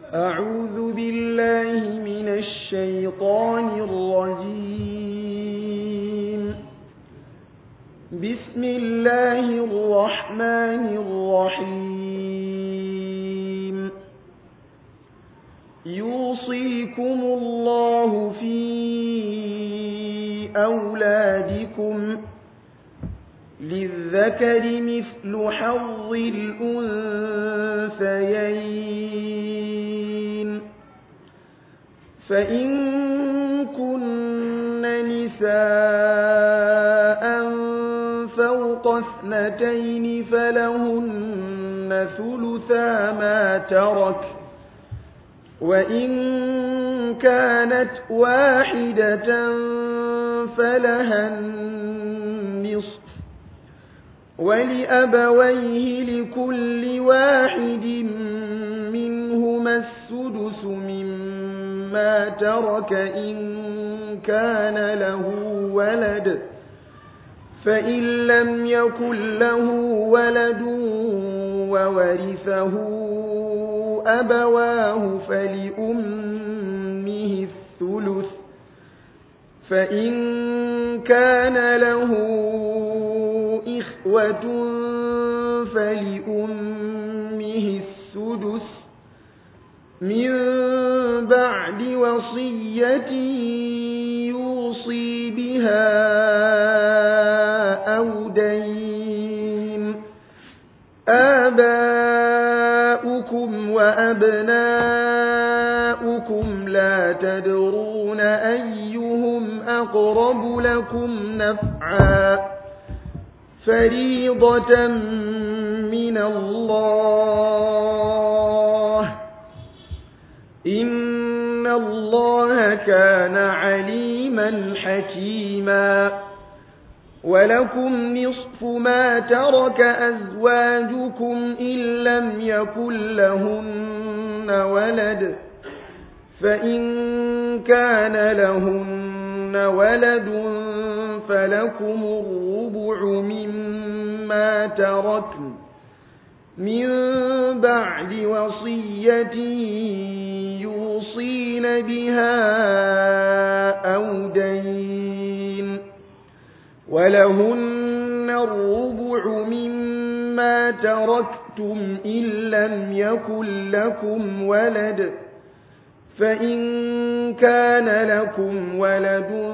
أعوذ بالله من الشيطان الرجيم بسم الله الرحمن الرحيم يوصيكم الله في أولادكم للذكر مثل حظ الأنثيين فإن كن نساء فوق اثنتين فلهن ثلثا ما ترك وإن كانت واحدة فلها النصف ولأبويه لكل واحد منهما السدس مما ترك إن كان له ولد فإن لم يكن له ولد وورثه أبواه فلأمه الثلث فإن كان له إخوة فلأمه السدس من بعد وصية يوصي بها أو دين آباؤكم وأبناؤكم لا تدرون أيهم أقرب لكم نفعا فريضة من الله إن الله كان عليما حكيما ولكم نصف ما ترك أزواجكم إن لم يكن لهن ولد فإن كان لهن ولد فلكم الربع مما تركن من بعد وصية يوصين بها أو دين ولهن الربع مما تركتم إن لم يكن لكم ولد فإن كان لكم ولد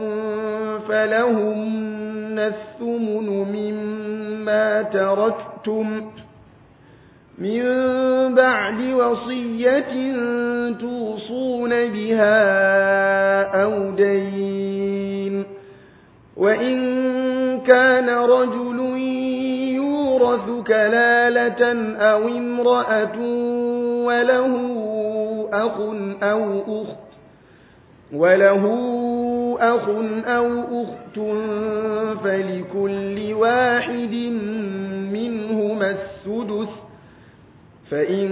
فلهن الثمن مما تركتم من بعد وصية توصون بها أو دين وإن كان رجل يورث كلالة أو امرأة وله أخ أو أخت وله أخ أو أخت فلكل واحد منهما السدس فإن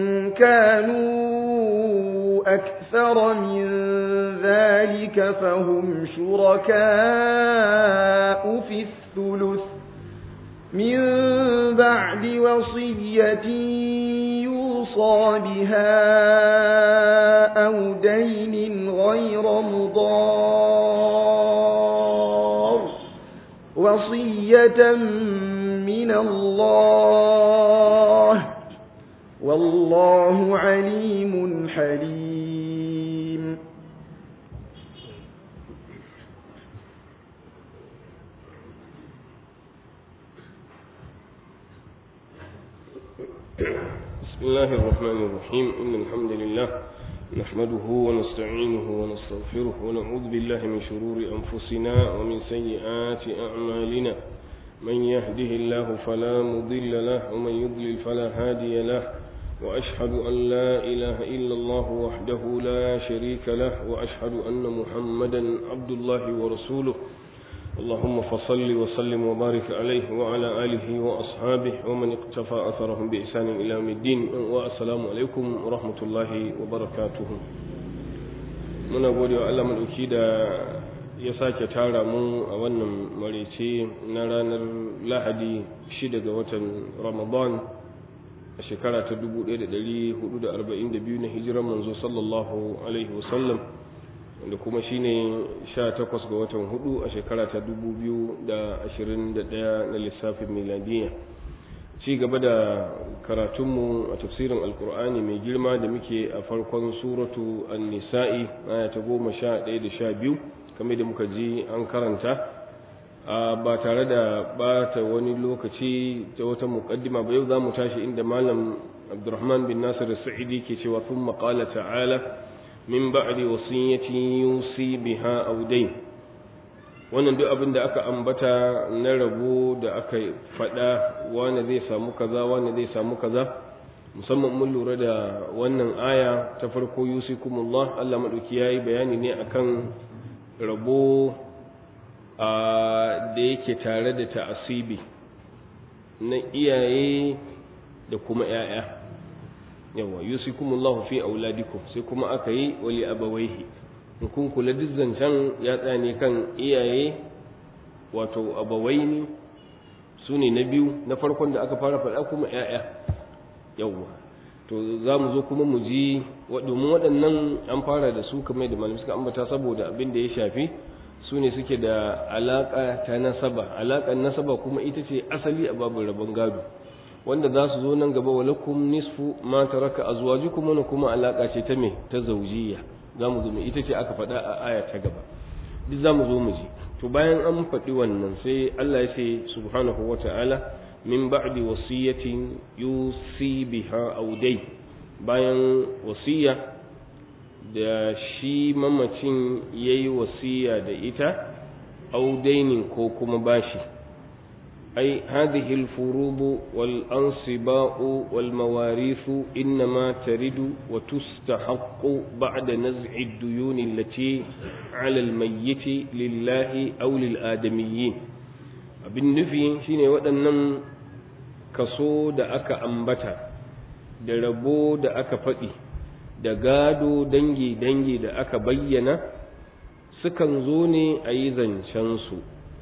كانوا أكثر من ذلك فهم شركاء في الثلث من بعد وصية يوصى بها أو دين غير مضار وصية من الله والله عليم حليم بسم الله الرحمن الرحيم إن الحمد لله نحمده ونستعينه ونستغفره ونعوذ بالله من شرور أنفسنا ومن سيئات أعمالنا من يهده الله فلا مضل له ومن يضلل فلا هادي له وأشهد أن لا إله إلا الله وحده لا شريك له وأشهد أن محمدا عبد الله ورسوله اللهم فصل وسلم وبارك عليه وعلى آله وأصحابه ومن اقتفى أثرهم بإحسان إلى يوم الدين والسلام عليكم ورحمة الله وبركاته muna gode wa Allah maɗauki da ya sake tara mu a wannan marice na ranar lahadi shida ga watan ramadan a shekara ta 1442 na hijiran manzo sallallahu alaihi wasallam wanda kuma shine 18 ga watan hudu a shekara ta 2021 na lissafin miladiyya ci gaba da karatunmu a tafsirin alkur'ani mai girma da muke a farkon suratu an-nisa'i aya ta goma sha ɗaya da sha biyu kamar da muka ji an karanta ba tare da bata wani lokaci ta wata muƙaddima ba yau za mu tashi inda malam abdurrahman bin nasir sa'idi ke cewa sun maƙala ta'ala min ba'di wasiyyati yusi biha aw dayn wannan duk abin da aka ambata na rabo da aka faɗa wani zai samu kaza wani zai samu kaza musamman mun lura da wannan aya ta farko yusikumullah Allah madauki yayi bayani ne akan rabo da yake tare da ta'asibi na iyaye da kuma ‘ya'ya yawa yusikumullahu fi auladikum sai kuma aka yi wali abawaihi in kun kula duk zancen ya tsane kan iyaye wato abawaini su ne na biyu na farkon da aka fara faɗa kuma ‘ya'ya yawa to za mu zo kuma mu ji domin waɗannan an fara da su kamar da malam suka ambata saboda abin da ya shafi su ne suke da alaƙa ta nasaba alaƙar nasaba kuma ita ce asali a babin rabon gado wanda za su zo nan gaba walakum nisfu ma taraka azwajukum wannan kuma alaƙa ce ta me ta zawjiyya za mu zo mu ita ce aka faɗa a aya ta gaba duk za mu zo mu ji to bayan an faɗi wannan sai Allah ya ce subhanahu wata'ala min ba'di wasiyatin yusi biha aw dai bayan wasiya da shi mamacin ya yi wasiya da ita audainin ko kuma bashi ai hadhihi al-furudu wal ansiba'u wal mawarithu inma taridu wa tustahaqqu ba'da naz'i ad-duyun allati 'ala al-mayyit lillahi aw lil adamiyyin abin nufi shine waɗannan kaso da aka ambata da rabo da aka faɗi da gado dangi-dangi da aka bayyana sukan zo ne a yi zancensu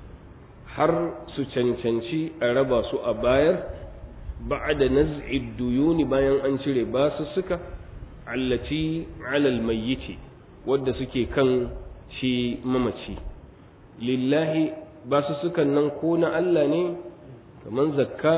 har su cancanci a raba su a bayar ba da naz'id duyuni bayan an cire basu suka allaci alal mayyiti wadda suke kan shi mamaci lillahi basu sukan nan ko na Allah ne kamar zakka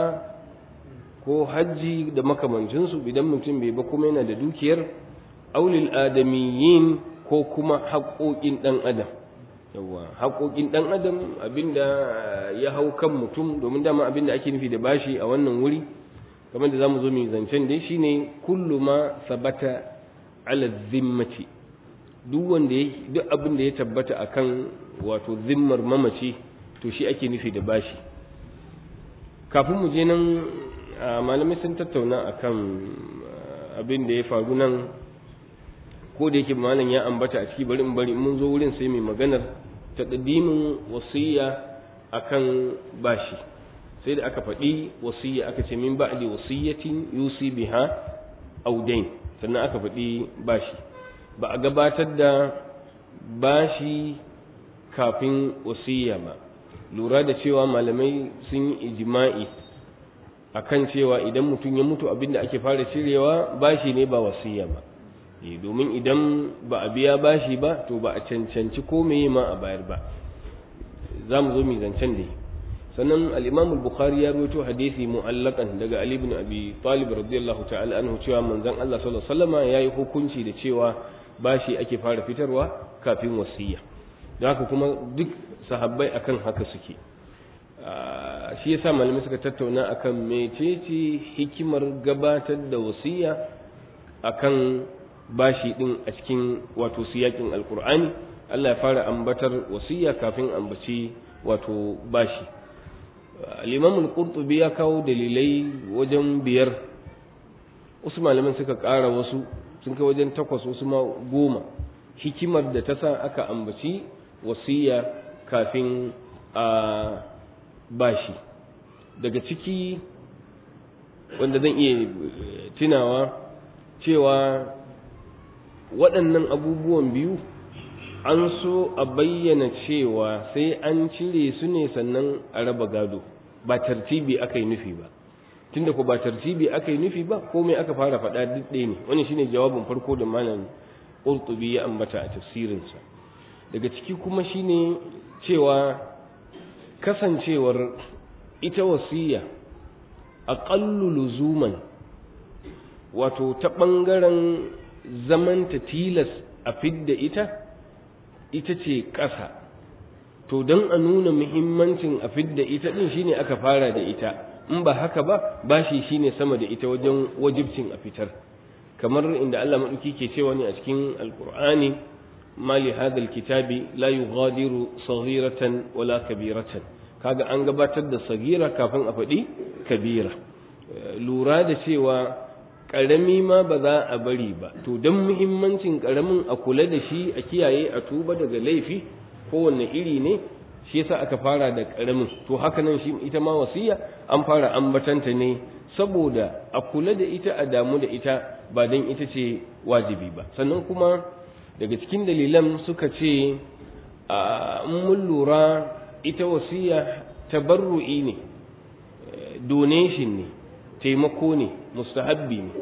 ko hajji da makamancinsu idan mutum bai ba kuma yana da dukiyar aulil adamiyyin ko kuma haƙoƙin ɗan adam yawa haƙoƙin ɗan adam abinda ya hau kan mutum domin dama abinda ake nufi da bashi a wannan wuri kamar da zamu zo mu zancen dai shine kullu ma sabata ala zimmati duk wanda duk abin da ya tabbata akan wato zimmar mamaci to shi ake nufi da bashi kafin mu je nan malamai sun tattauna akan abin da ya faru nan ko da yake malam ya ambata a ciki bari in bari mun zo wurin sai mai maganar taqdimin wasiya akan bashi sai da aka faɗi wasiya aka ce min ba'di wasiyatin yusi biha aw dain sannan aka faɗi bashi ba a gabatar da bashi kafin wasiya ba lura da cewa malamai sun yi ijma'i akan cewa idan mutum ya mutu abinda ake fara cirewa bashi ne ba wasiya ba domin idan ba a biya bashi ba to ba a cancanci ko meye ma a bayar ba za mu zo mu zancen da sannan al-Imam al-Bukhari ya rawaito hadisi mu'allakan daga Ali ibn Abi Talib radiyallahu ta'ala anhu cewa manzon Allah sallallahu alaihi wasallam yayi hukunci da cewa bashi ake fara fitarwa kafin wasiya don haka kuma duk sahabbai akan haka suke shi yasa malamai suka tattauna akan mecece hikimar gabatar da wasiya akan bashi din a cikin wato siyakin alkur'ani Allah ya fara ambatar wasiya kafin ambaci wato bashi al-imam al-qurtubi ya kawo dalilai wajen biyar wasu malaman suka ƙara wasu sun kai wajen takwas wasu ma goma hikimar da ta sa aka ambaci wasiya kafin a bashi daga ciki wanda zan iya tunawa cewa waɗannan abubuwan biyu an so a bayyana cewa sai an cire su ne sannan a raba gado ba tartibi aka yi nufi ba tunda ko ba tartibi aka yi nufi ba komai aka fara faɗa duk ɗaya ne wani shine jawabin farko da malam Qurtubi ya ambata a tafsirinsa daga ciki kuma shine cewa kasancewar ita wasiya aqallu luzuman wato ta ɓangaren zamanta tilas a fidda ita ita ce ƙasa to don a nuna muhimmancin a fidda ita ɗin shine aka fara da ita in ba haka ba bashi shine sama da ita wajen wajibcin a fitar kamar inda Allah maɗauki ke cewa ne a cikin alkur'ani mali hadal kitabi la yughadiru saghiratan wala kabiratan kaga an gabatar da sagira kafin a faɗi kabira lura da cewa ƙarami ma ba za a bari ba to don muhimmancin ƙaramin a kula da shi a kiyaye a tuba daga laifi kowanne iri ne shi yasa aka fara da ƙaramin to haka nan shi ita ma wasiya an fara ambatanta ne saboda a kula da ita a damu da ita ba don ita ce wajibi ba sannan kuma daga cikin dalilan suka ce a mun lura ita wasiya tabarru'i ne donation ne taimako ne mustahabbi ne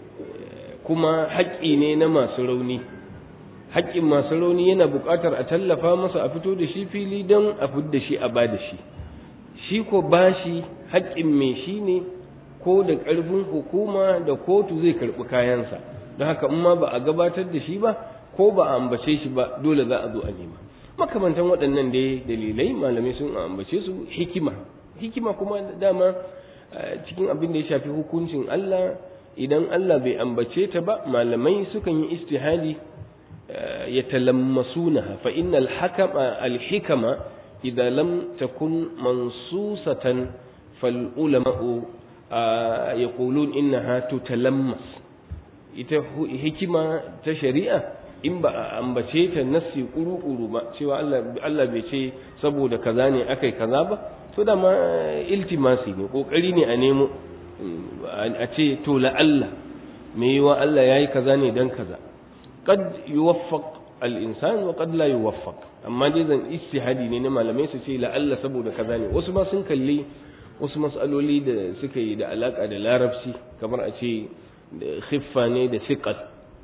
kuma haƙƙi ne na masu rauni haƙƙin masu rauni yana buƙatar a tallafa masa a fito da shi fili don a fito da shi a ba da shi shi ko bashi haƙƙin mai shi ne ko da ƙarfin hukuma da kotu zai karɓi kayansa don haka in ma ba a gabatar da shi ba ko ba a ambace shi ba dole za a zo a nema makamantan waɗannan dai dalilai malamai sun ambace su hikima hikima kuma dama cikin abin da ya shafi hukuncin Allah idan Allah bai ambace ta ba malamai sukan yi istihadi ya talammasuna fa innal hakama al hikama idan lam takun mansusatan fal ulama'u yaqulun innaha tutalammas ita hikima ta shari'a in ba a ambace ta nassi kuru-kuru ba cewa Allah bai ce saboda kaza ne akai kaza ba to da ma iltimasi ne kokari ne a nemo a ce to la Allah me yiwa Allah yayi kaza ne dan kaza qad yuwaffaq al-insan wa qad la yuwaffaq amma dai zan istihadi ne na malamai su ce la Allah saboda kaza ne wasu ma sun kalli wasu mas'aloli da suka yi da alaka da larabci kamar a ce da khiffa ne da siqat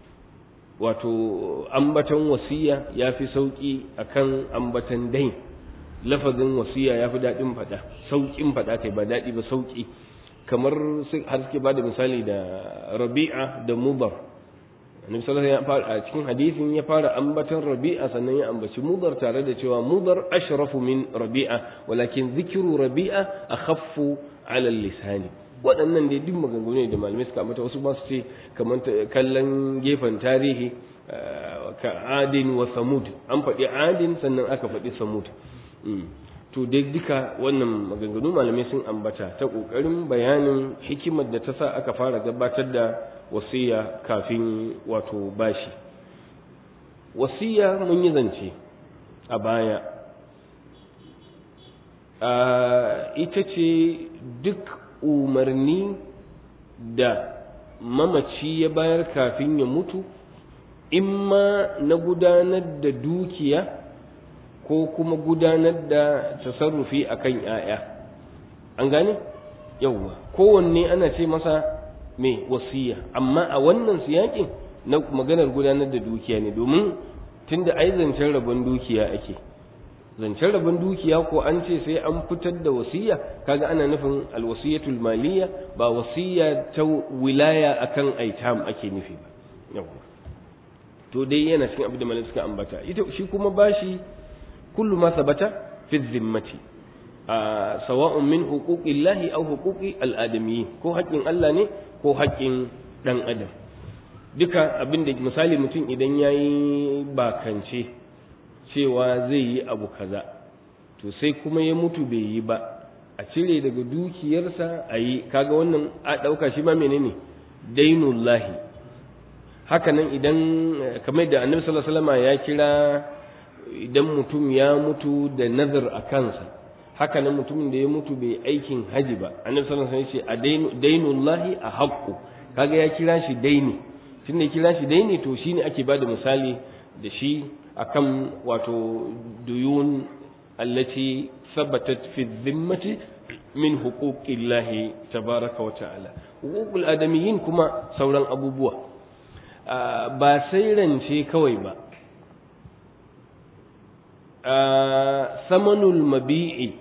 wato ambatan wasiya yafi sauki akan ambatan dain lafazin wasiya ya fi daɗin faɗa sauƙin faɗa kai ba daɗi ba sauƙi kamar har suke ba da misali da rabi'a da mubar annabi sallallahu alaihi wasallam a cikin hadisin ya fara ambatan rabi'a sannan ya ambaci mubar tare da cewa mubar ashrafu min rabi'a walakin zikru rabi'a akhaffu ala lisani waɗannan dai duk maganganu ne da malamai suka ambata wasu ba su ce kamar kallon gefen tarihi ka adin wa samud an faɗi adin sannan aka faɗi samud to dai duka wannan maganganu malamai sun ambata ta ƙoƙarin bayanin hikimar da ta sa aka fara gabatar da wasiya kafin wato bashi wasiya mun yi zance a baya ita ce duk umarni da mamaci ya bayar kafin ya mutu imma na gudanar da dukiya ko kuma gudanar da tasarrufi akan ‘ya'ya an gane yauwa kowanne ana ce masa mai wasiya amma a wannan siyakin na maganar gudanar da dukiya ne domin tunda ai zancen rabon dukiya ake zancen rabon dukiya ko an ce sai an fitar da wasiya kaga ana nufin alwasiyatul maliya ba wasiya ta wilaya akan aitam ake nufi ba yauwa to dai yana cikin abin da malai suka ambata ita shi kuma bashi kullu ma sabata fi zimmati sawa'un min huquqillahi aw huquqi al'adamiyyin ko haƙƙin Allah ne ko haƙƙin dan adam duka abin da misali mutum idan yayi bakance cewa zai yi abu kaza to sai kuma ya mutu bai yi ba a cire daga dukiyarsa a yi kaga wannan a ɗauka shi ma menene dainullahi haka nan idan kamar da annabi sallallahu alaihi wasallam ya kira idan mutum ya mutu da nazar a kansa haka nan mutumin da ya mutu bai aikin haji ba annabi sallallahu alaihi wasallam ya ce a dainullahi a haqqu kaga ya kira shi daini tunda ya kira shi daini to shine ake bada misali da shi akan wato duyun allati sabatat fi dhimmati min huquqillahi tabaraka wa ta'ala huququl adamiyyin kuma sauran abubuwa ba sai rance kawai ba samanul mabi'i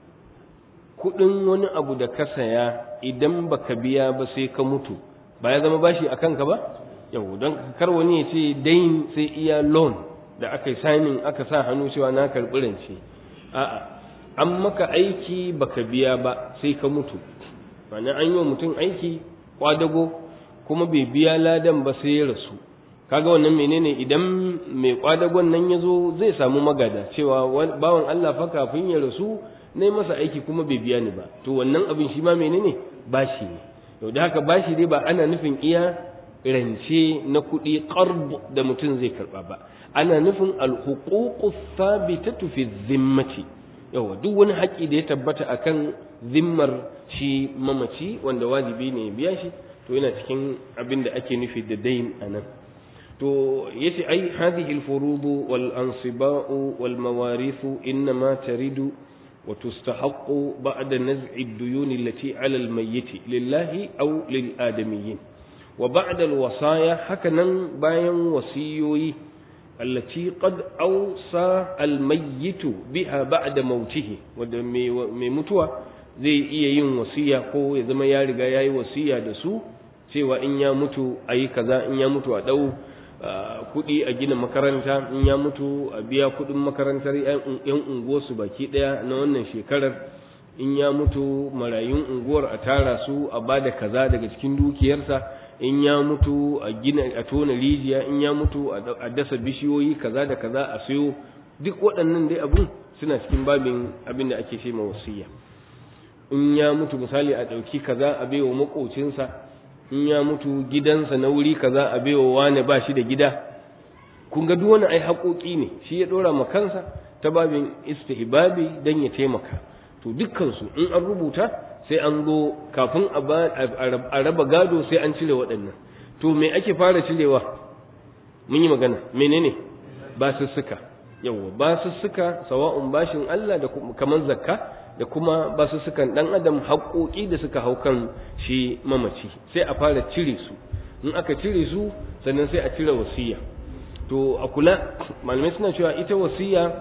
kudin wani abu da ka saya idan baka biya ba sai ka mutu ba ya zama bashi a kanka ba yau don kar wani ya ce dain sai iya loan da aka yi signing aka sa hannu cewa na karɓi rance a'a an maka aiki baka biya ba sai ka mutu ma'ana an yi wa mutum aiki kwadago kuma bai biya ladan ba sai ya rasu kaga wannan menene idan mai kwadagon nan ya zo zai samu magada cewa bawan Allah fa kafin ya rasu na masa aiki kuma bai biya ni ba to wannan abin shi ma menene bashi ne yau da haka bashi dai ba ana nufin iya rance na kuɗi qarb da mutum zai karɓa ba ana nufin alhuququ thabitatu fi zimmati yawa duk wani haƙƙi da ya tabbata akan zimmar shi mamaci wanda wajibi ne ya biya shi to yana cikin abin da ake nufi da dain anan to yace ai hadhihi alfurudu wal ansiba'u wal mawarithu inma taridu wa tustahaqqu ba'da naz'i ad-duyun allati 'ala al-mayyit lillahi aw lil adamiyyin wa ba'da al-wasaya hakanan bayan wasiyoyi allati qad awsa al-mayyit biha ba'da mautihi wanda mai mutuwa zai iya yin wasiya ko ya zama ya riga yayi wasiya da su cewa in ya mutu ayi kaza in ya mutu a dau kuɗi a gina makaranta in ya mutu a biya kuɗin makarantar yan unguwarsu baki ɗaya na wannan shekarar in ya mutu marayun unguwar a tara su a ba da kaza daga cikin dukiyarsa in ya mutu a gina a tona rijiya in ya mutu a dasa bishiyoyi kaza da kaza a sayo duk waɗannan dai abun suna cikin babin abin da ake ce ma wasiya in ya mutu misali a ɗauki kaza a baiwa maƙocinsa in ya mutu gidansa na wuri kaza a baiwa wane ba shi da gida kun ga duk wani ai haƙoƙi ne shi ya ɗora ma kansa ta babin istihbabi dan ya taimaka to dukkansu in an rubuta sai an zo kafin a raba gado sai an cire waɗannan to me ake fara cirewa mun yi magana menene ba su suka yawwa ba su suka sawa'un bashin Allah da kamar zakka da kuma ba su sukan dan adam haƙoƙi da suka hau kan shi mamaci sai a fara cire su in aka cire su sannan sai a cire wasiya to a kula malamai suna cewa ita wasiya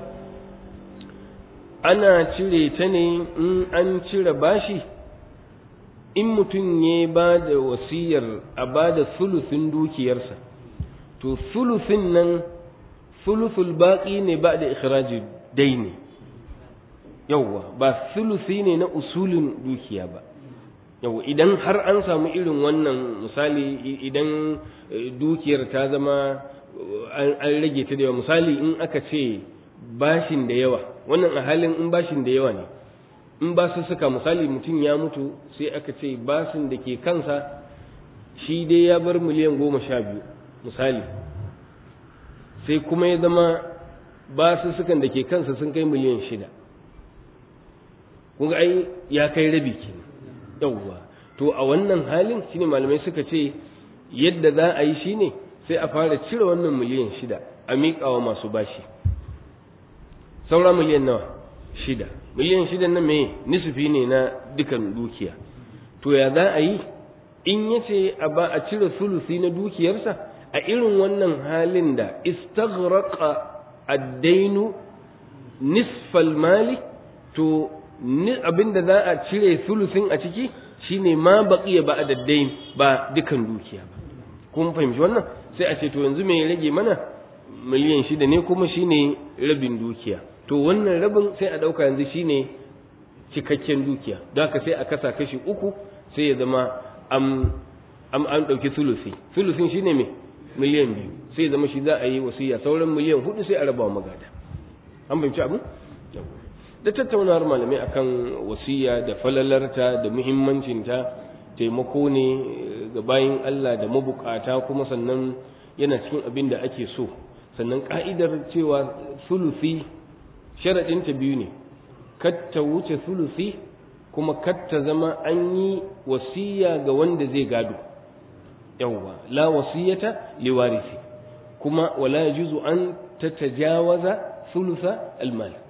ana cire ta ne in an cire bashi in mutum ya ba da wasiyar a ba da sulusin dukiyarsa to sulusin nan sulusul baƙi ne ba da ikhraji daini yawwa ba sulusi ne na usulin dukiya ba yawwa idan har an samu irin wannan misali idan dukiyar ta zama an rage ta da yawa misali in aka ce bashin da yawa wannan a halin in bashin da yawa ne in ba su suka misali mutum ya mutu sai aka ce bashin da ke kansa shi dai ya bar miliyan goma sha biyu misali sai kuma ya zama ba su sukan da ke kansa sun kai miliyan shida kun ai ya kai rabi kenan yawwa to a wannan halin shine malamai suka ce yadda za a yi shine sai a fara cire wannan miliyan shida a miƙawa masu bashi saura miliyan nawa shida miliyan shida na me nisufi ne na dukan dukiya to ya za a yi in ya ce a ba a cire sulusi na dukiyarsa a irin wannan halin da istaghraqa ad-dainu nisfal mali to abinda za a cire sulusin a ciki shine ma baqiya ba adaddain ba dukan dukiya ba kun fahimci wannan sai a ce to yanzu me ya rage mana miliyan shida ne kuma shine rabin dukiya to wannan rabin sai a dauka yanzu shine cikakken dukiya don haka sai a kasa kashi uku sai ya zama am am an dauki sulusi sulusin shine me miliyan biyu sai ya zama shi za a yi wasiya sauran miliyan hudu sai a raba wa magada an fahimci abin da tattaunawar malamai akan wasiya da falalarta da muhimmancinta taimako ne ga bayin Allah da mabukata kuma sannan yana cikin abin da ake so sannan ka'idar cewa sulusi sharaɗinta biyu ne katta wuce sulusi kuma katta zama an yi wasiya ga wanda zai gado yawwa la wasiyata liwarisi kuma wala yajuzu an tatajawaza sulusa almal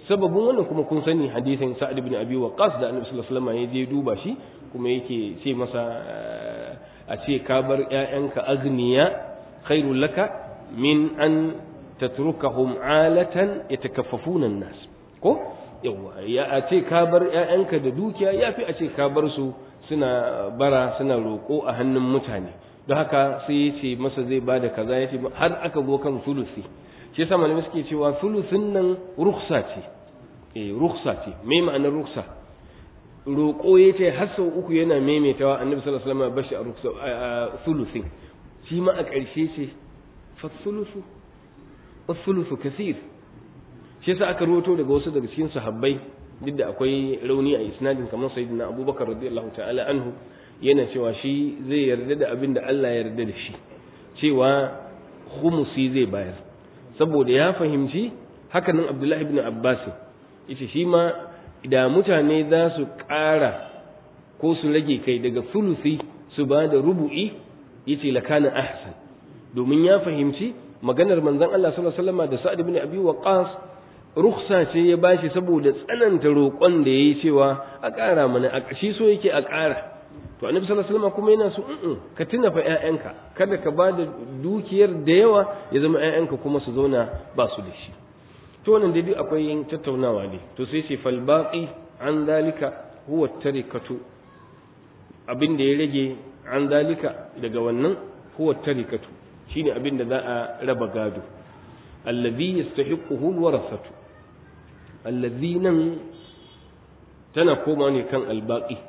sababin wannan kuma kun sani hadisin sa'ad ibn abi waqqas da annabi sallallahu alaihi wasallam ya je duba shi kuma yake ce masa a ce ka bar ƴaƴanka agniya khairul laka min an tatrukahum alatan yatakaffafuna an-nas ko yawa ya a ce ka bar ƴaƴanka da dukiya yafi a ce ka bar su suna bara suna roƙo a hannun mutane don haka sai ya ce masa zai ba da kaza ya ce har aka zo kan sulusi shi yasa malamai suke cewa sulusin nan ruksa ce eh ruksa ce me ma'anar ruksa roƙo ya ce har sau uku yana maimaitawa annabi sallallahu alaihi wasallam bashi a ruksa sulusin shi ma a ƙarshe ce fa sulusu wa sulusu kasir shi yasa aka roto daga wasu daga cikin sahabbai duk da akwai rauni a isnadin kamar sayyidina abubakar radiyallahu ta'ala anhu yana cewa shi zai yarda da abin da Allah ya yarda da shi cewa khumusi zai bayar saboda ya fahimci hakanan abdullahi ibn abbas yace shi ma da mutane za su ƙara ko su rage kai daga sulusi su ba da rubu'i yace lakana ahsan domin ya fahimci maganar manzon Allah sallallahu alaihi wasallam da Sa'ad ibn Abi Waqqas rukhsa ce ya bashi saboda tsananta roƙon da yayi cewa a ƙara mana a shi so yake a ƙara to annabi sallallahu alaihi wasallam kuma yana so in ka tuna fa ƴaƴanka kada ka bada dukiyar da yawa ya zama ƴaƴanka kuma su zauna ba su da shi to wannan dai akwai yin tattaunawa ne to sai ce fal baqi an dalika huwa tarikatu abin da ya rage an dalika daga wannan huwa tarikatu shine abin da za a raba gado allazi yastahiquhu alwarasatu allazi nan tana koma ne kan albaqi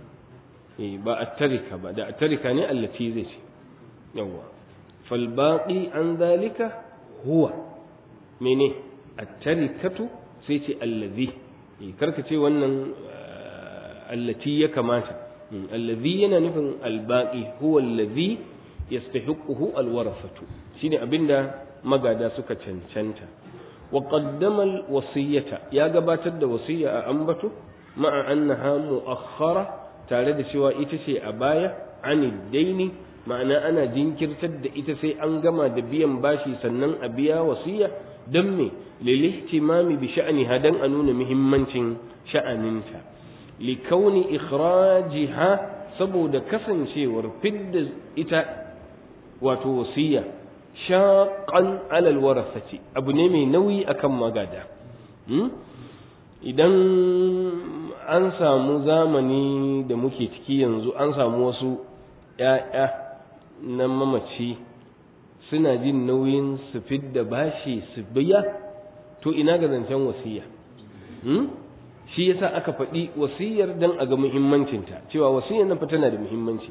ba a tarika ba da a tarika ne allati zai ce yawwa falbaƙi an zalika huwa mene a tarikatu sai ce allazi karka ce wannan allati ya kamata allazi yana nufin albaƙi huwa allazi yastahiquhu alwarasatu shine abinda magada suka cancanta wa qaddama alwasiyata ya gabatar da wasiya a ambato ma'a annaha mu'akhkhara tare da cewa ita ce a baya anid daini ma'ana ana jinkirtar da ita sai an gama da biyan bashi sannan a biya wasiya don me lilihtimami bi sha'niha dan a nuna muhimmancin sha'aninta likauni ikhrajiha saboda kasancewar fidda ita wato wasiya shaqan alal warasati abu ne mai nauyi akan magada idan an samu zamani da muke ciki yanzu an samu wasu ‘ya'ya na mamaci suna jin nauyin su fidda bashi su biya to ina ga zancen wasiya shi yasa aka faɗi wasiyar don a ga muhimmancinta cewa wasiyar nan fa tana da muhimmanci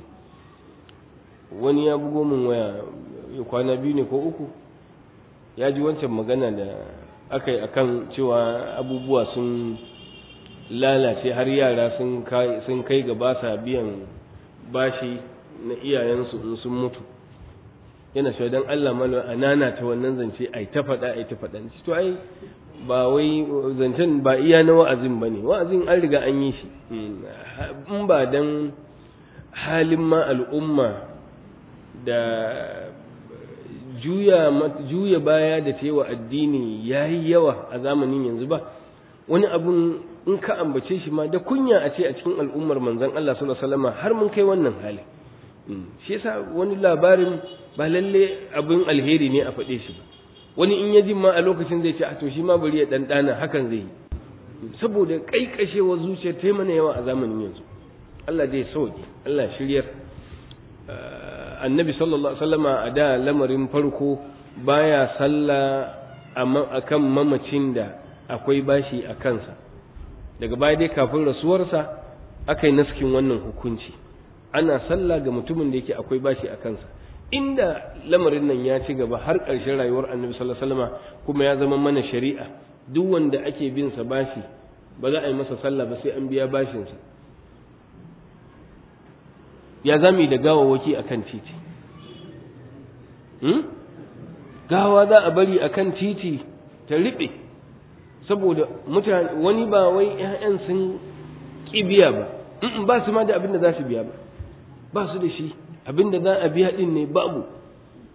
wani ya bugo min waya kwana biyu ne ko uku ya ji wancan magana da aka yi akan cewa abubuwa sun lalace har yara sun kai ga ba sa biyan bashi na iyayensu in sun mutu yana shi don Allah malo a nana ta wannan zance ai ta faɗa ai ta faɗa to ai ba wai zancen ba iya na wa'azin ba ne wa'azin an riga an yi shi in ba dan halin ma al'umma da juya juya baya da tewa addini yayi yawa a zamanin yanzu ba wani abun in ka ambace shi ma da kunya a ce a cikin al'ummar manzon Allah sallallahu alaihi wasallam har mun kai wannan hali shi yasa wani labarin ba lalle abin alheri ne a faɗe shi ba wani in ya ji ma a lokacin zai ce a to shi ma bari ya ɗanɗana hakan zai yi saboda ƙaiƙashewar zuciya ta mana yawa a zamanin yanzu Allah zai sauke Allah shiryar annabi sallallahu alaihi wasallama a da lamarin farko baya sallah akan mamacin da akwai bashi a kansa daga baya dai kafin rasuwarsa aka yi naskin wannan hukunci ana sallah ga mutumin da yake akwai bashi a kansa inda lamarin nan ya ci gaba har ƙarshen rayuwar annabi sallallahu alaihi wasallama kuma ya zama mana shari'a duk wanda ake bin sa bashi ba za a yi masa sallah ba sai an biya bashinsa ya zami da gawawaki akan titi hmm? gawa za a bari akan titi ta riɓe saboda mutane wani ba wai 'ya'yan sun ƙi biya ba ba su ma da abin da za su biya ba ba su da shi abin da za a biya ɗin ne babu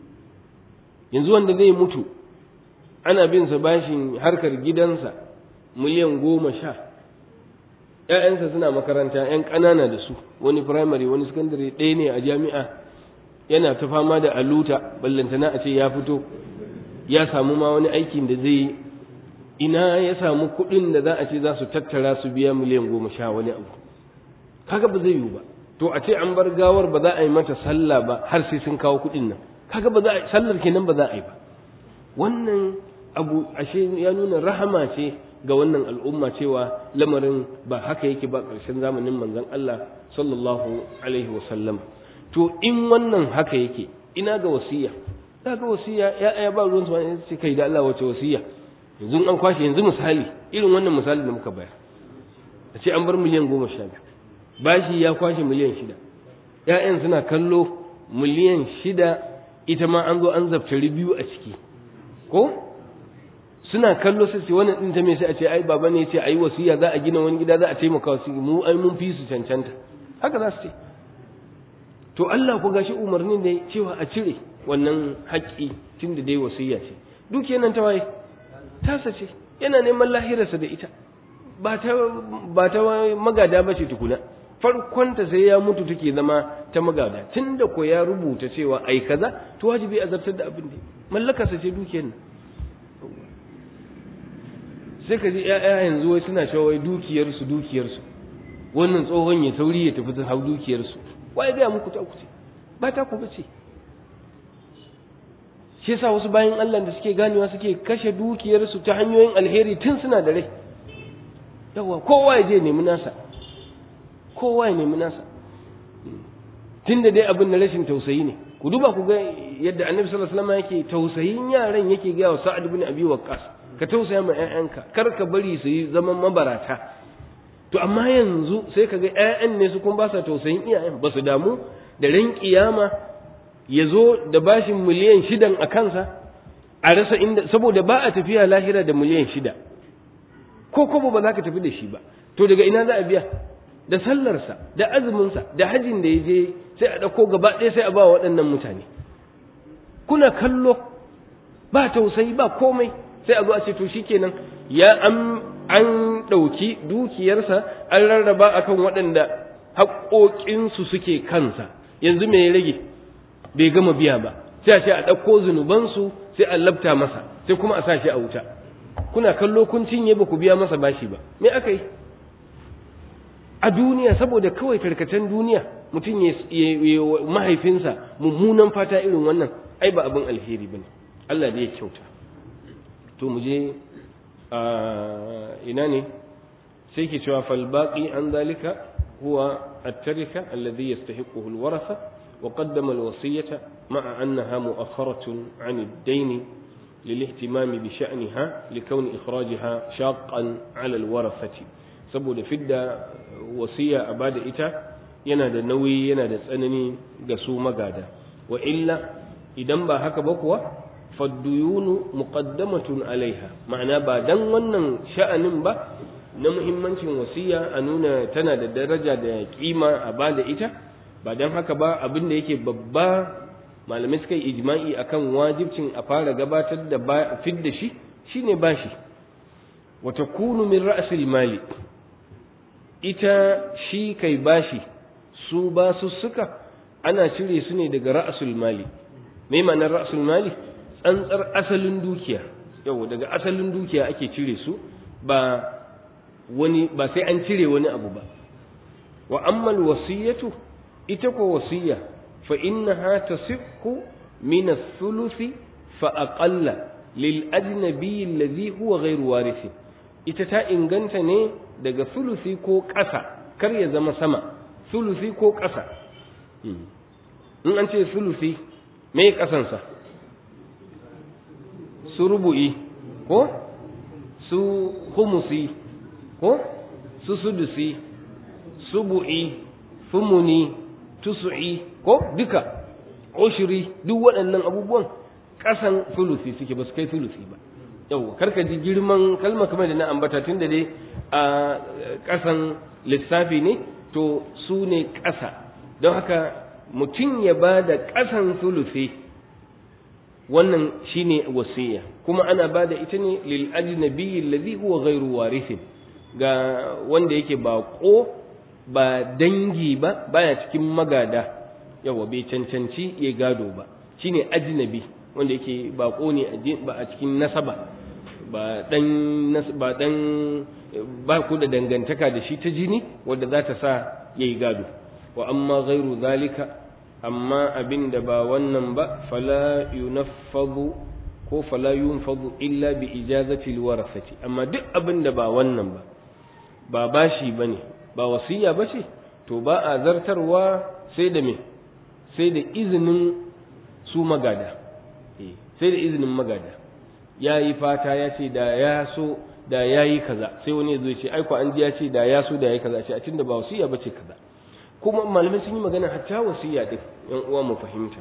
yanzu wanda zai mutu ana bin sa bashin harkar gidansa miliyan goma sha ‘ya'yansa suna makaranta ‘yan ƙanana da su wani firamare wani sakandare ɗaya ne a jami'a yana ta fama da aluta ballantana a ce ya fito ya samu ma wani aikin da zai ina ya samu kuɗin da za a ce za su tattara su biya miliyan goma sha wani abu kaga ba zai yiwu ba to a ce an bar gawar ba za a yi mata sallah ba har sai sun kawo kuɗin nan kaga ba za a sallar kenan ba za a yi ba wannan abu ashe ya nuna rahama ce ga wannan al'umma cewa lamarin ba haka yake ba ƙarshen zamanin manzon Allah sallallahu alaihi wasallam to in wannan haka yake ina ga wasiya da ga wasiya ya ya ba ruwan su ce kai da Allah wace wasiya yanzu an kwashe yanzu misali irin wannan misali da muka bayar a ce an bar miliyan goma sha biyu bashi ya kwashe miliyan shida ‘ya'yan suna kallo miliyan shida ita ma an zo an zaftari biyu a ciki ko suna kallo sai ce wannan ɗin ta me sai a ce ai baba ne ce ai wasiya za a gina wani gida za a taimaka wasu mu ai mun fi su cancanta haka za su ce to Allah ku gashi umarnin da cewa a cire wannan haƙƙi tun da dai wasiya ce dukiyar nan ta waye tasa ce yana neman lahirarsa da ita ba ta ba ta magada ba ce tukuna farkonta sai ya mutu take zama ta magada tun da ko ya rubuta cewa ai kaza to wajibi a zartar da abin da mallakarsa ce dukiyar nan sai ka ji ‘ya'ya yanzu wai suna cewa wai dukiyarsu dukiyarsu wannan tsohon ya sauri ya tafi hau dukiyarsu wai gaya muku ta kuce ba ta ku bace shi yasa wasu bayan Allah da suke ganewa suke kashe dukiyarsu ta hanyoyin alheri tun suna da rai yawa kowa ya je nemi nasa kowa ya nemi nasa tun da dai abin na rashin tausayi ne ku duba ku ga yadda annabi sallallahu alaihi wasallam yake tausayin yaran yake ga wa sa'ad ibn abi waqqas ka tausaya ma ƴaƴanka kar ka bari su yi zaman mabarata to amma yanzu sai ka ga ƴaƴan ne su kun ba sa tausayin iyayen ba su damu da ran kiyama ya zo da bashin miliyan shidan a kansa a rasa inda saboda ba a tafiya lahira da miliyan shida ko kobo ba za ka tafi da shi ba to daga ina za a biya da sallarsa da azuminsa da hajin da ya je sai a ɗauko gaba ɗaya sai a ba waɗannan mutane kuna kallo ba tausayi ba komai sai a zo a ce to shikenan ya an an ɗauki dukiyarsa an rarraba akan waɗanda haƙoƙinsu suke kansa yanzu me ya rage bai gama biya ba sai a ce a ɗauko zunubansu sai a labta masa sai kuma a sa shi a wuta kuna kallo kun cinye ba ku biya masa bashi ba me aka yi a duniya saboda kawai tarkacen duniya mutum ya mahaifinsa mummunan fata irin wannan ai ba abin alheri bane Allah da ya kyauta to mu je ina ne sai ke cewa fal baqi an zalika huwa at-tarika alladhi yastahiquhu al-waratha wa qaddama al-wasiyata ma'a annaha mu'akhkharatun 'an ad-dayn للاهتمام بشأنها لكون إخراجها شاقا على الورثة saboda fidda wasiya a bada ita yana da nauyi yana da tsanani ga su magada wa illa idan ba haka ba kuwa fadduyunu muqaddamatun alaiha ma'ana ba dan wannan sha'anin ba na muhimmancin wasiya a nuna tana da daraja da kima a bada ita ba dan haka ba abin da yake babba malamai suka yi ijma'i akan wajibcin a fara gabatar da fidda shi shine bashi wa takunu min ra'sil mali ita shi kai bashi su ba su suka ana cire su ne daga ra'asul mali me ma'anar ra'asul mali tsantsar asalin dukiya yau daga asalin dukiya ake cire su ba wani ba sai an cire wani abu ba wa ammal wasiyatu ita ko wasiya fa innaha tasihhu min ath-thuluthi fa aqalla lil ajnabi alladhi huwa ghayru warith ita ta inganta ne daga sulusi ko ƙasa kar ya zama sama sulusi ko ƙasa in an ce sulusi me ƙasansa su rubu'i ko su humusi ko su sudusi subu'i fumuni tusu'i ko duka ushiri duk waɗannan abubuwan ƙasan sulusi suke ba su kai sulusi ba yau karka ji girman kalma kamar da na ambata tun da dai a ƙasan lissafi ne to su ne ƙasa don haka mutum ya ba da ƙasan sulusi wannan shine wasiya kuma ana bada ita ne lil ajnabi alladhi huwa ghairu warithin ga wanda yake bako ba dangi ba baya cikin magada yawa bai cancanci ya gado ba shine ajnabi wanda yake bako ne ba a cikin nasaba ba dan ba dan ba ku da dangantaka da shi ta jini wanda za ta sa yayi gado wa amma ghairu zalika amma abin da ba wannan ba fala yunaffadu ko fala yunfadu illa bi ijazati alwarasati amma duk abin da ba wannan ba ba bashi bane ba wasiya bace to ba a zartarwa sai da me sai da izinin su magada sai da izinin magada ya yi fata ya ce da ya so da ya yi kaza sai wani ya zo ce aiko an ji ya ce da ya so da ya yi kaza ce a tunda ba wasiya bace kaza kuma malamai sun yi magana hatta wasiya din yan uwa mu fahimta